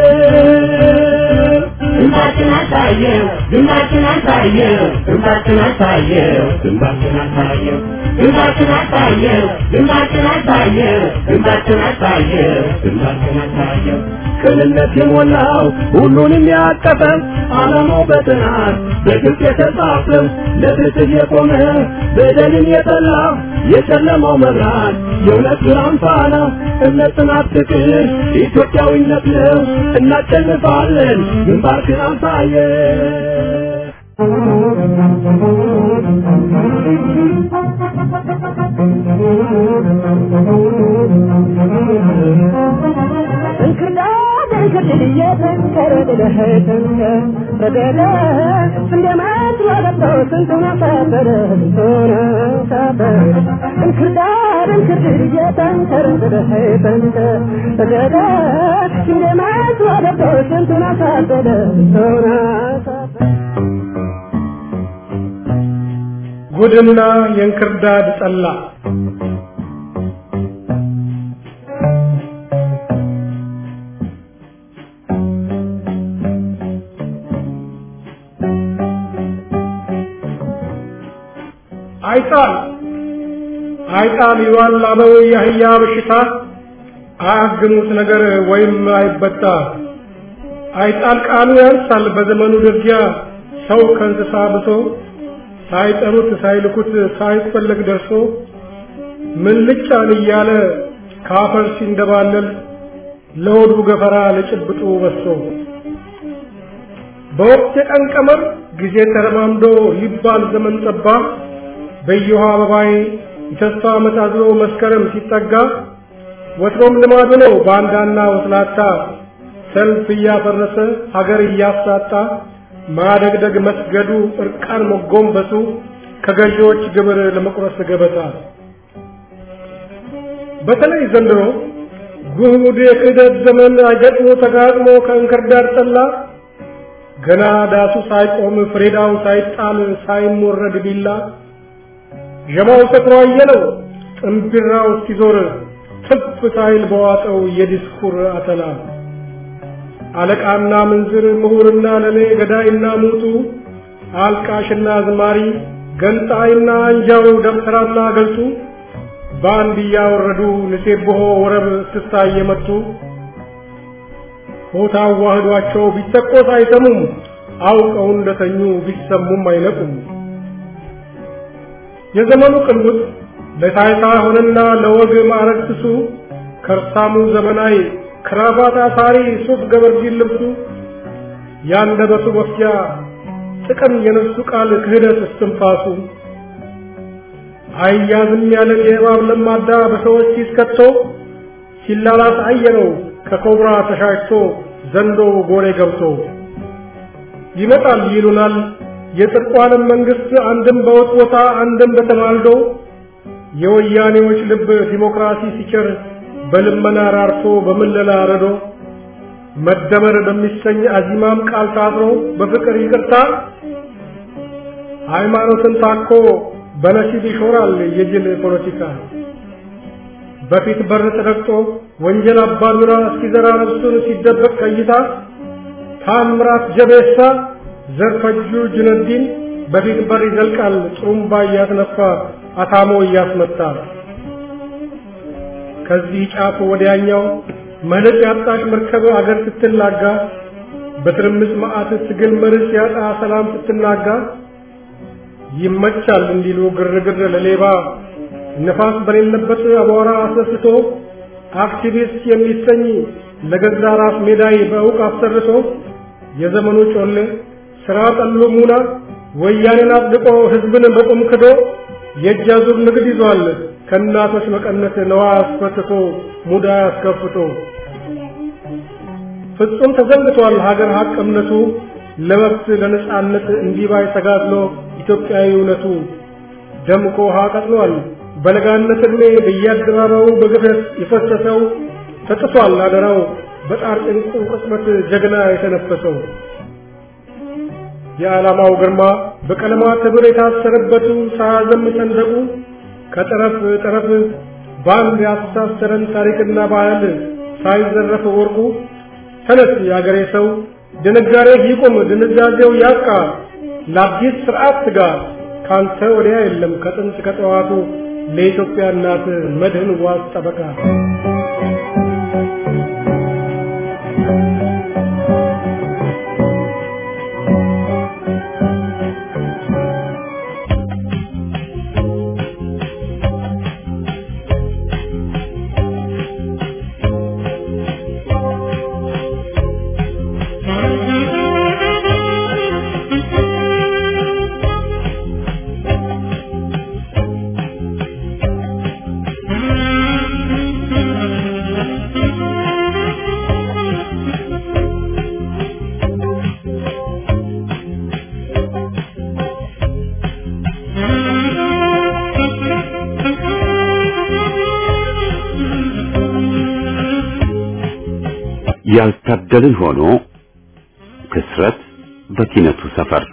ግንባርክን አሳየው ግንባርክን አሳየው ግንባርክን አሳየው ግንባርክን አሳየው ግንባርክን አሳየው ግንባርክን አሳየው ግንባርክን አሳየው ግንባርክን አሳየው ቅንነት የሞላው ሁሉንም ያቀፈ ዓላማው በጥናት በግልጽ የተጻፈ ለፍትህ የቆመ በደልን የጠላ የጨለማው መብራት የእውነት ብርሃን ፋና እምነት፣ ጽናት፣ ፍቅር ኢትዮጵያዊነት ነው። እናሸንፋለን። ግንባርክን አሳየ ጉድና የእንክርዳድ ጠላ አይጣል አይጣል ይዋል አበው የአህያ በሽታ አያግኑት ነገር ወይም አይበጣ አይጣል ቃሉ ያንሳል በዘመኑ ደርጃ ሰው ከእንስሳ ብሶ ሳይጠሩት ሳይልኩት ሳይፈለግ ደርሶ ምን ልጫን እያለ ካፈር ሲንደባለል ለሆዱ ገፈራ ለጭብጡ በሶ በወቅት የቀን ቀመር ጊዜ ተረማምዶ ሊባል ዘመን ጠባ በየውሃ አበባዬ የተስፋ ዓመት አዝሎ መስከረም ሲጠጋ ወትሮም ልማዱ ነው ባንዳና ወስላታ ሰልፍ እያፈረሰ ሀገር እያሳጣ ማደግደግ መስገዱ እርቃን መጎንበሱ ከገዢዎች ግብር ለመቁረስ ገበታ በተለይ ዘንድሮ ጉድ የክህደት ዘመን አገጥሞ ተጋጥሞ ከእንክርዳድ ጠላ ገና ዳሱ ሳይቆም ፍሬዳው ሳይጣል ሳይሞረድ ቢላ ዠማው ሰክሮ አየለው ጥንቢራው እስኪዞር ትፍ ሳይል በዋጠው የዲስኩር አተላ አለቃና ምንዝር ምሁርና ለሌ ገዳይና ሙቱ አልቃሽና አዝማሪ ገንጣይና አንጃው ደብተራና ገልጡ በአንድ እያወረዱ ንሴብሖ ወረብ እስክስታ እየመቱ ሆታ አዋህዷቸው ቢተቆስ አይሰሙም አውቀው እንደተኙ ቢሰሙም አይነቁም። የዘመኑ ቅልውጥ ለታይታ ሆነና ለወግ ማዕረግ ስሱ ከርሳሙ ዘመናዊ ክራባት አሳሪ ሱፍ ገበርጂን ልብሱ ያንደበቱ መፍጃ ጥቅም የነሱ ቃል ክህደት እስትንፋሱ አያዝም ያለ የእባብ ለማዳ በሰዎች ሲስከቶ ሲላላስ አየነው ከኮብራ ተሻሽቶ ዘንዶ ጎሬ ገብቶ ይመጣል ይሉናል የጽድቁ ዓለም መንግስት አንድም በወጥ ቦታ አንድም በተማልዶ የወያኔዎች ልብ ዲሞክራሲ ሲቸር በልመና ራርቶ በምለላ ረዶ መደመር በሚሰኝ አዚማም ቃል ታስሮ በፍቅር ይቅርታ ሃይማኖትን ታኮ በነሲብ ይሾራል የጅል ፖለቲካ በፊት በር ተረግጦ ወንጀል አባዱራ እስኪዘራ ነፍሱን ሲደበቅ ከይታ ታምራት ጀቤሳ ዘርፈጁ ጁነዲን በፊት በር ይዘልቃል ጥሩምባ እያስነፋ አታሞ እያስመታ ከዚህ ጫፍ ወዲያኛው መልክ ያጣሽ መርከብ አገር ስትላጋ በትርምስ መዓት ትግል መርስ ያጣ ሰላም ስትናጋ ይመቻል እንዲሉ ግርግር ለሌባ ነፋስ በሌለበት አቧራ አስነስቶ አክቲቪስት የሚሰኝ ለገዛ ራስ ሜዳይ በእውቅ አሰርቶ የዘመኑ ጮሌ ስራ ጠሉ ሙና ወያኔን አጽድቆ ህዝብን በቁም ክዶ የእጅ አዙር ንግድ ይዟል ከእናቶች መቀነት ነዋ አስፈትቶ ሙዳ አስከፍቶ ፍጹም ተዘንግቷል ሀገር ሀቅ እምነቱ ለመብት ለነጻነት እንዲባይ ተጋድሎ ኢትዮጵያዊ እውነቱ ደምቆ ውሃ ቀጥሏል በለጋነት ዕድሜ በየአደባባዩ በግፈት የፈሰሰው ተጥሷል አደራው በጣር ጭንቁ ቅጽበት ጀግና የተነፈሰው የዓላማው ግርማ በቀለማት ሕብር የታሰረበቱ ሳያዘም ሰንደቁ ከጠረፍ ጠረፍ በአንድ ያስተሳሰረን ታሪክና ባህል ሳይዘረፍ ወርቁ ተነስ የአገሬ ሰው ድንጋሬ ይቁም ድንዛዜው ያብቃ ለአዲስ ስርዓት ትጋ ካንተ ወዲያ የለም ከጥንት ከጠዋቱ ለኢትዮጵያ እናት መድህን ዋስ ጠበቃ ያልታደልን ሆኖ ክስረት በኪነቱ ሰፈር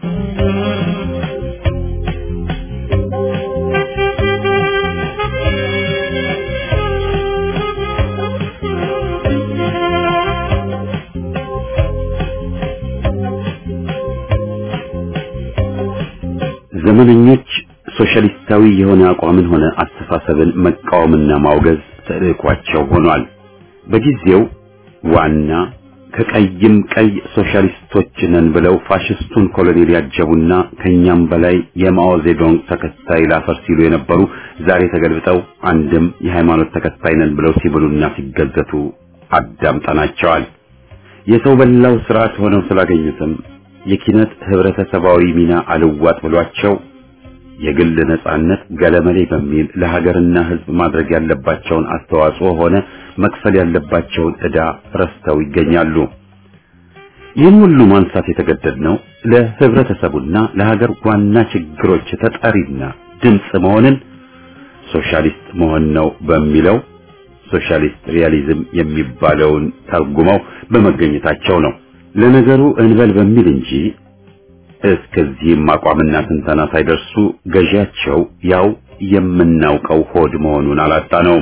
ዘመነኞች ሶሻሊስታዊ የሆነ አቋምን ሆነ አስተሳሰብን መቃወምና ማውገዝ ተልዕኳቸው ሆኗል። በጊዜው ዋና ከቀይም ቀይ ሶሻሊስቶች ነን ብለው ፋሽስቱን ኮሎኔል ያጀቡና ከኛም በላይ የማኦ ዜዶንግ ተከታይ ላፈር ሲሉ የነበሩ ዛሬ ተገልብጠው አንድም የሃይማኖት ተከታይ ነን ብለው ሲብሉና ሲገዘቱ አዳምጠናቸዋል። የሰው በላው ስርዓት ሆነው ስላገኙትም የኪነት ህብረተሰባዊ ሚና አልዋጥ ብሏቸው የግል ነጻነት ገለመሌ በሚል ለሀገርና ህዝብ ማድረግ ያለባቸውን አስተዋጽኦ ሆነ መክፈል ያለባቸውን ዕዳ ረስተው ይገኛሉ። ይህን ሁሉ ማንሳት የተገደድነው ለህብረተሰቡና ለሀገር ዋና ችግሮች ተጠሪና ድምፅ መሆንን ሶሻሊስት መሆን ነው በሚለው ሶሻሊስት ሪያሊዝም የሚባለውን ተርጉመው በመገኘታቸው ነው። ለነገሩ እንበል በሚል እንጂ እስከዚህም አቋምና ትንተና ሳይደርሱ ገዢያቸው ያው የምናውቀው ሆድ መሆኑን አላጣነውም።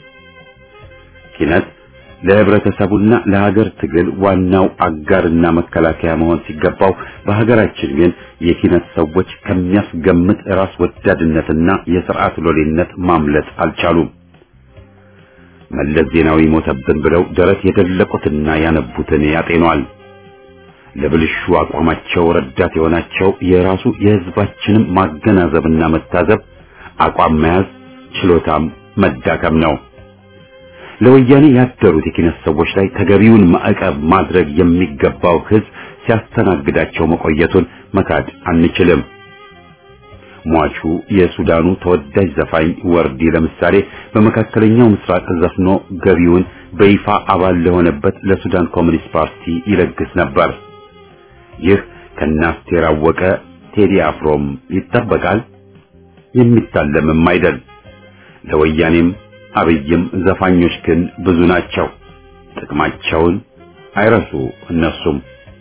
ኪነት ለህብረተሰቡና ለሀገር ትግል ዋናው አጋርና መከላከያ መሆን ሲገባው በሀገራችን ግን የኪነት ሰዎች ከሚያስገምት ራስ ወዳድነትና የስርዓት ሎሌነት ማምለጥ አልቻሉም። መለስ ዜናዊ ሞተብን ብለው ደረት የደለቁትና ያነቡትን ያጤኗል። ለብልሹ አቋማቸው ረዳት የሆናቸው የራሱ የህዝባችንም ማገናዘብና መታዘብ አቋም መያዝ ችሎታም መዳከም ነው። ለወያኔ ያደሩት የኪነት ሰዎች ላይ ተገቢውን ማዕቀብ ማድረግ የሚገባው ህዝብ ሲያስተናግዳቸው መቆየቱን መካድ አንችልም። ሟቹ የሱዳኑ ተወዳጅ ዘፋኝ ወርዲ ለምሳሌ በመካከለኛው ምስራቅ ዘፍኖ ገቢውን በይፋ አባል ለሆነበት ለሱዳን ኮሚኒስት ፓርቲ ይለግስ ነበር። ይህ ከናስቴር አወቀ ቴዲ አፍሮም ይጠበቃል፣ የሚታለምም አይደል። ለወያኔም አብይም ዘፋኞች ግን ብዙ ናቸው። ጥቅማቸውን አይረሱ እነሱም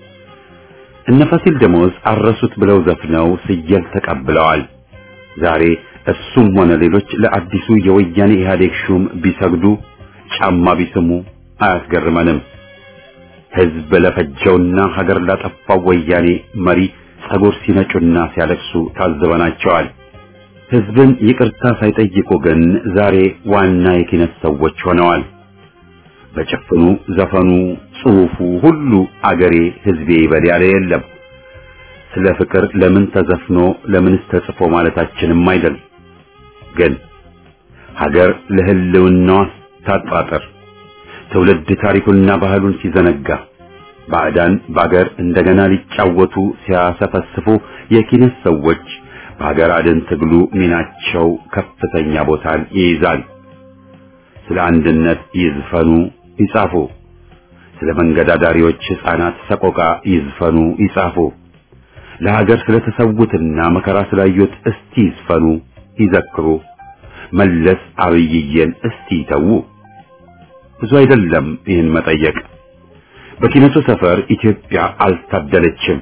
እነ ፋሲል ደሞዝ አረሱት ብለው ዘፍነው ስየል ተቀብለዋል። ዛሬ እሱም ሆነ ሌሎች ለአዲሱ የወያኔ ኢህአዴግ ሹም ቢሰግዱ ጫማ ቢስሙ አያስገርመንም። ህዝብ ለፈጀውና ሀገር ላጠፋው ወያኔ መሪ ጸጉር ሲነጩና ሲያለቅሱ ታዝበናቸዋል። ህዝብን ይቅርታ ሳይጠይቁ ግን ዛሬ ዋና የኪነት ሰዎች ሆነዋል። በጭፍኑ ዘፈኑ፣ ጽሑፉ ሁሉ አገሬ ህዝቤ ይበል ያለ የለም። ስለ ፍቅር ለምን ተዘፍኖ ለምንስ ተጽፎ ማለታችንም አይደል። ግን ሀገር ለህልውናዋ ታጣጥር ትውልድ ታሪኩንና ባህሉን ሲዘነጋ ባዕዳን በአገር እንደገና ሊጫወቱ ሲያሰፈስፉ የኪነት ሰዎች በሀገር አድን ትግሉ ሚናቸው ከፍተኛ ቦታን ይይዛል። ስለ አንድነት ይዝፈኑ ይጻፉ። ስለ መንገድ አዳሪዎች ሕፃናት ሰቆቃ ይዝፈኑ ይጻፉ። ለሀገር ስለተሰዉትና መከራ ስላዩት እስቲ ይዝፈኑ ይዘክሩ። መለስ አብይዬን እስቲ ይተዉ። ብዙ አይደለም ይህን መጠየቅ። በኪነቱ ሰፈር ኢትዮጵያ አልታደለችም።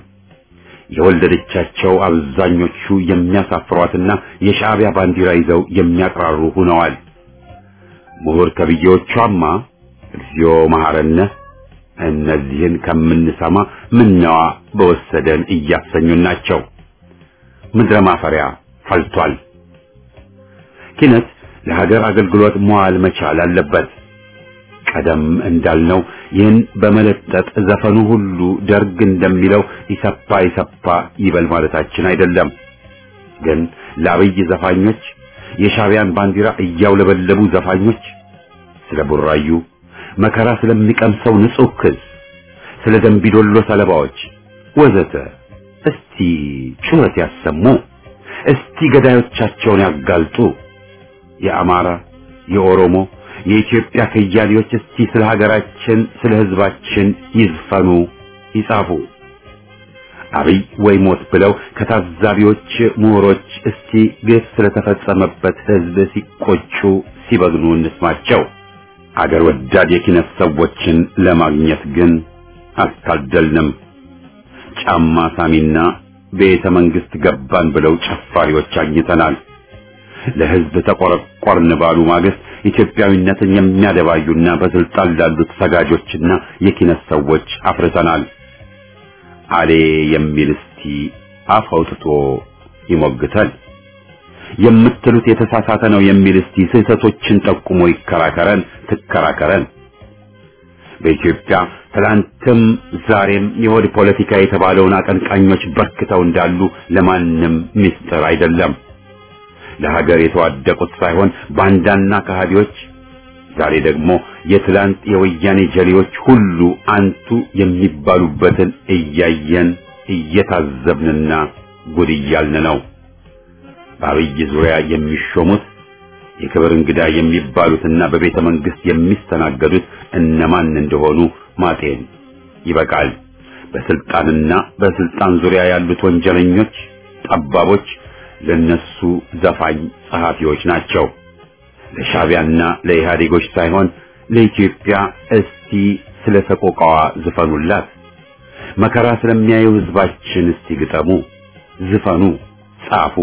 የወለደቻቸው አብዛኞቹ የሚያሳፍሯትና የሻዕቢያ ባንዲራ ይዘው የሚያቅራሩ ሆነዋል። ምሁር ተብዬዎቿማ እግዚኦ መሐረነ እነዚህን ከምንሰማ ምነዋ በወሰደን እያሰኙን ናቸው። ምድረ ማፈሪያ ፈልቷል። ኪነት ለሀገር አገልግሎት መዋል መቻል አለበት። ቀደም እንዳልነው ይህን በመለጠጥ ዘፈኑ ሁሉ ደርግ እንደሚለው ይሰፓ ይሰፓ ይበል ማለታችን አይደለም። ግን ለአብይ ዘፋኞች የሻዕቢያን ባንዲራ እያውለበለቡ ዘፋኞች ስለ ቡራዩ መከራ ስለሚቀምሰው ንጹህ ክዝ፣ ስለ ደንቢዶሎ ሰለባዎች ወዘተ እስቲ ጩኸት ያሰሙ። እስቲ ገዳዮቻቸውን ያጋልጡ። የአማራ፣ የኦሮሞ፣ የኢትዮጵያ ከያሌዎች እስቲ ስለ ሀገራችን ስለ ሕዝባችን ይዝፈኑ፣ ይጻፉ። አብይ ወይ ሞት ብለው ከታዛቢዎች ምሁሮች እስቲ ግፍ ስለተፈጸመበት ሕዝብ ሲቆጩ ሲበግኑ እንስማቸው። አገር ወዳድ የኪነት ሰዎችን ለማግኘት ግን አልታደልንም። ጫማ ሳሚና ቤተ መንግስት ገባን ብለው ጨፋሪዎች አግኝተናል። ለሕዝብ ተቆረቆርን ባሉ ማግስት ኢትዮጵያዊነትን የሚያደባዩና በስልጣን ላሉት ሰጋጆችና የኪነት ሰዎች አፍርተናል። አሌ የሚል እስቲ አፍ አውጥቶ ይሞግተል። የምትሉት የተሳሳተ ነው የሚል እስቲ ስህተቶችን ጠቁሞ ይከራከረን፣ ትከራከረን። በኢትዮጵያ ትላንትም ዛሬም የሆድ ፖለቲካ የተባለውን አቀንቃኞች በርክተው እንዳሉ ለማንም ሚስጥር አይደለም። ለሀገር የተዋደቁት ሳይሆን ባንዳና ከሃዲዎች ዛሬ ደግሞ የትላንት የወያኔ ጀሌዎች ሁሉ አንቱ የሚባሉበትን እያየን እየታዘብንና ጉድ እያልን ነው። በአብይ ዙሪያ የሚሾሙት የክብር እንግዳ የሚባሉትና በቤተ መንግስት የሚስተናገዱት እነማን እንደሆኑ ማጤን ይበቃል። በስልጣንና በስልጣን ዙሪያ ያሉት ወንጀለኞች፣ ጠባቦች ለነሱ ዘፋኝ ጸሐፊዎች ናቸው። ለሻቢያና ለኢህአዴጎች ሳይሆን ለኢትዮጵያ እስቲ ስለ ሰቆቃዋ ዝፈኑላት። መከራ ስለሚያዩ ህዝባችን እስቲ ግጠሙ፣ ዝፈኑ፣ ጻፉ።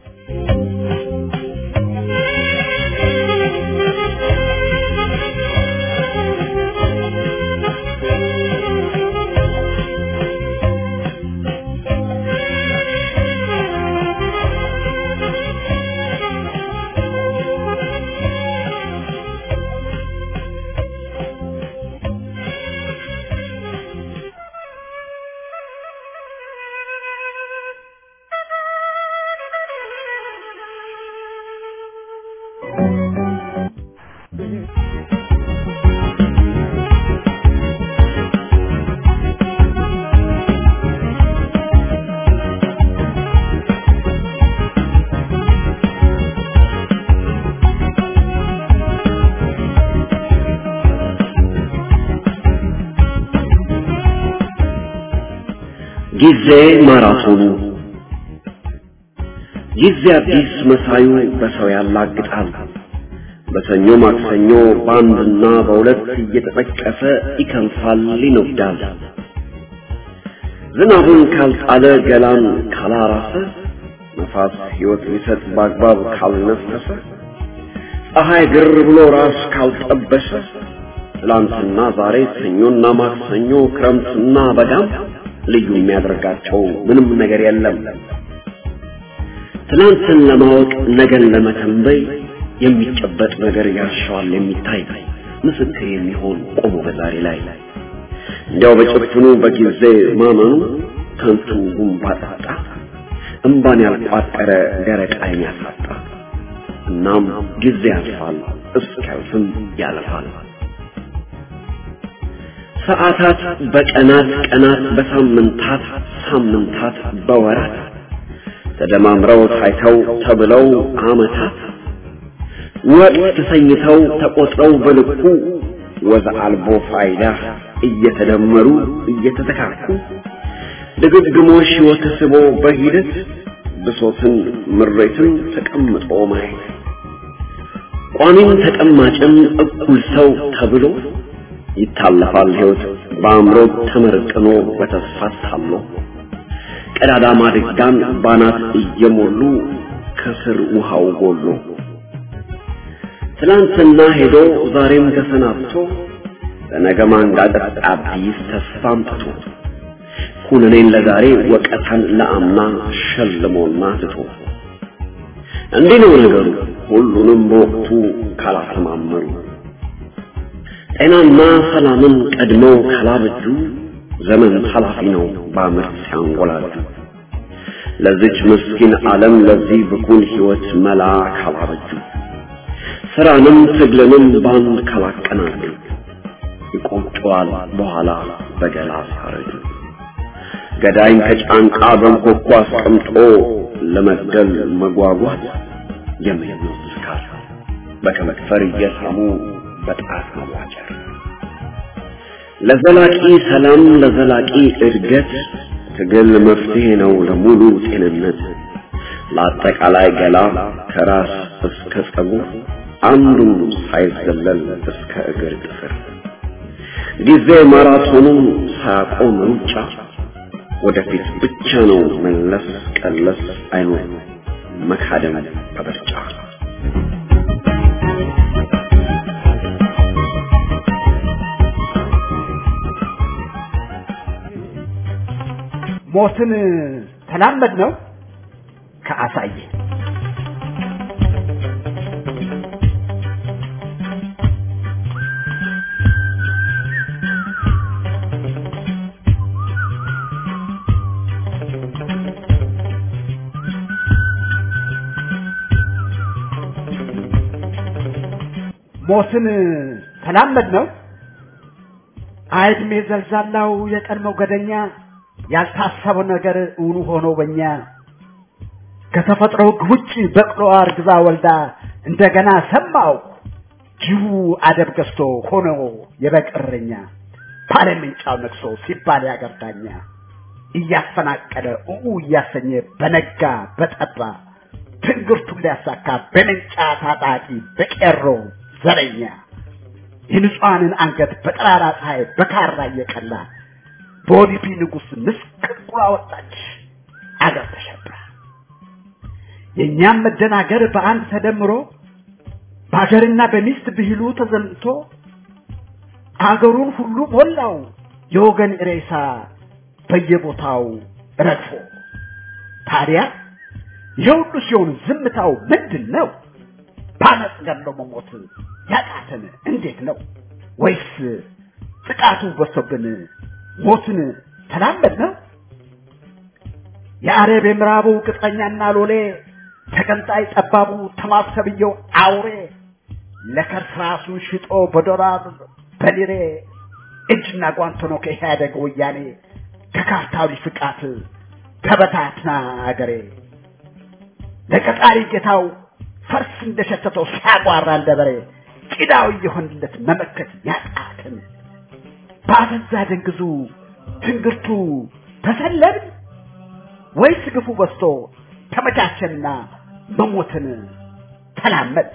ጊዜ ማራቶኑ ጊዜ አዲስ መሳዩ በሰው ያላግጣል። በሰኞ ማክሰኞ በአንድና በሁለት እየተጠቀሰ ይከንፋል፣ ይነዳል። ዝናቡን ካልጣለ ገላን ካላራሰ ነፋስ ሕይወት ሊሰጥ በአግባብ ካልነፈሰ ፀሐይ ግር ብሎ ራስ ካልጠበሰ ትላንትና ዛሬ ሰኞና ማክሰኞ ክረምትና በጋም ልዩ የሚያደርጋቸው ምንም ነገር የለም። ትናንትን ለማወቅ ነገን ለመተንበይ የሚጨበጥ ነገር ያሻዋል የሚታይ ምስክር የሚሆን ቆሞ በዛሬ ላይ እንዲያው በጭፍኑ በጊዜ ማመኑ ከንቱ ጉንባ ጣጣ እምባን ያልቋጠረ ደረቅ ዓይን ያሳጣ። እናም ጊዜ ያልፋል እስኪያልፍም ያልፋል። ሰዓታት በቀናት ቀናት በሳምንታት ሳምንታት በወራት ተደማምረው ታይተው ተብለው ዓመታት ወቅት ተሰኝተው ተቆጥረው በልኩ ወዝ አልቦ ፋይዳ እየተደመሩ እየተተካኩ ድግግሞሽ ሕይወት ስቦ በሂደት ብሶትን ምሬትን ተቀምጦ ማየት ቋሚም ተቀማጭም እኩል ሰው ተብሎ ይታለፋል ሕይወት በአእምሮ ተመርቅኖ በተስፋ ታሎ ቀዳዳ ማድጋን ባናት እየሞሉ ከስር ውሃው ጎሎ ትላንትና ሄዶ ዛሬም ተሰናብቶ ለነገ ማንጋጠጥ አዲስ ተስፋ አምጥቶ ኩነኔን ለዛሬ ወቀታን ለአምና ሸልሞና ትቶ እንዲህ ነው ነገሩ ሁሉንም በወቅቱ ካላሰማመሩ ጤናና ሰላምን ቀድመው ካላበጁ ዘመን ኃላፊ ነው በአመት ሲያንጎላጁ ለዚች ምስኪን ዓለም ለዚህ ብኩን ሕይወት መላ ካላበጁ ስራንም ትግልንም ባንድ ካላቀናጁ ይቆጨዋል በኋላ በገላ ሲያረጁ ገዳይን ከጫንቃ በንኮኳ አስቀምጦ ለመግደል መጓጓት የሚያምኑት ስካር በከመክፈር እየሳሙ በጣት መዋጨር ለዘላቂ ሰላም ለዘላቂ እድገት ትግል መፍትሄ ነው ለሙሉ ጤንነት ለአጠቃላይ ገላ ከራስ እስከ ጸጉር አንዱም ሳይዘለል እስከ እግር ጥፍር ጊዜ ማራቶኑን ሳያቆም ሩጫ ወደፊት ብቻ ነው መለስ ቀለስ አይኖር መካደም በበርጫ ሞትን ተላመድ ነው ከአሳየ ሞትን ተላመድ ነው አይድሜ ዘልዛላው የቀድሞው ገደኛ ያልታሰበው ነገር እውኑ ሆኖ በኛ ከተፈጥሮ ሕግ ውጭ በቅሎ አርግዛ ወልዳ እንደገና ሰማው ጅቡ አደብ ገዝቶ ሆኖ የበቅርኛ ባለምንጫው ነግሶ ሲባል ያገርዳኛ እያፈናቀለ ኡኡ እያሰኘ በነጋ በጠባ ትንግርቱን ሊያሳካ በመንጫ ታጣቂ በቄሮ ዘረኛ የንጹሐንን አንገት በጠራራ ፀሐይ በካራ እየቀላ በኦዲፒ ንጉሥ ምስቅልቁላ ወጣች አገር ተሸብራ የእኛም መደናገር በአንድ ተደምሮ በሀገርና በሚስት ብሂሉ ተዘምቶ አገሩን ሁሉ ሞላው የወገን ሬሳ በየቦታው ረግፎ ታዲያ የሁሉ ሲሆን ዝምታው ምንድን ነው? ባመፅ ገሎ መሞት ያቃተን እንዴት ነው? ወይስ ጥቃቱ በሶብን ሞትን ተላመድ ነው? የአረብ የምዕራቡ ቅጥረኛና ሎሌ ተቀንጣይ ጠባቡ ተማሰብየው አውሬ ለከርስ ራሱን ሽጦ በዶላር በሊሬ እጅና ጓንት ሆኖ ከኢህአደግ ወያኔ ከካርታዊ ፍቃት ተበታትና አገሬ ለቀጣሪ ጌታው ፈርስ እንደሸተተው ሲያጓራ እንደ በሬ ቂዳው የሆንለት መመከት ያቃትን በአፈዛ ደንግዙ ትንግርቱ ተሰለብን ወይስ ግፉ በዝቶ ተመቻቸንና መሞትን ተላመድ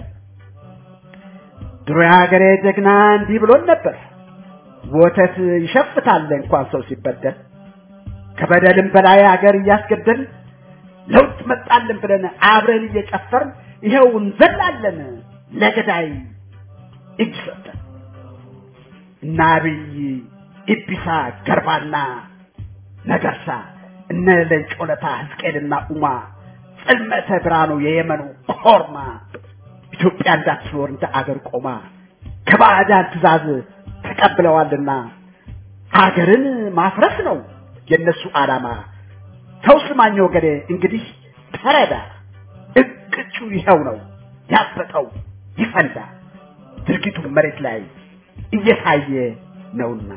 ድሮ የሀገሬ ጀግና እንዲህ ብሎን ነበር ወተት ይሸፍታል እንኳን ሰው ሲበደል ከበደልም በላይ ሀገር እያስገደል ለውጥ መጣልን ብለን አብረን እየጨፈርን ይኸው እንዘላለን ለገዳይ እጅ ሰጠን እና አብይ ኢቢሳ ገርባና ነገርሳ እነ ለንጮለታ ሕዝቅኤልና ኡማ ጽልመተ ብርሃኑ የየመኑ ኮርማ ኢትዮጵያ እንዳትኖር እንደ አገር ቆማ ከባዕዳን ትእዛዝ ተቀብለዋልና አገርን ማፍረስ ነው የነሱ ዓላማ። ሰው ስማኝ ወገኔ እንግዲህ ተረዳ፣ እቅጩ ይኸው ነው ያበጠው ይፈንዳ፣ ድርጊቱ መሬት ላይ እየታየ ነውና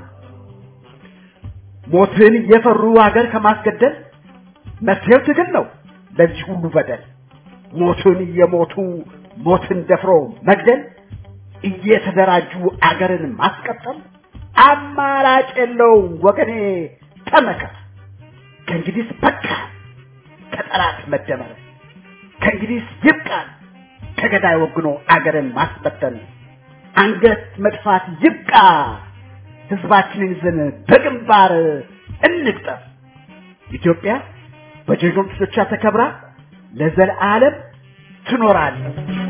ሞትን እየፈሩ አገር ከማስገደል መፍትሄው ትግል ነው ለዚህ ሁሉ በደል። ሞትን እየሞቱ ሞትን ደፍሮ መግደል እየተደራጁ አገርን ማስቀጠል አማራጭ የለውም ወገኔ ተመከር። ከእንግዲህ በቃ ከጠላት መደመር፣ ከእንግዲህ ይብቃል ከገዳይ ወግኖ አገርን ማስበተን፣ አንገት መድፋት ይብቃ። ህዝባችንን ይዘን በግንባር እንግጠም። ኢትዮጵያ በጀግኖቿ ተከብራ ለዘለዓለም ትኖራለች።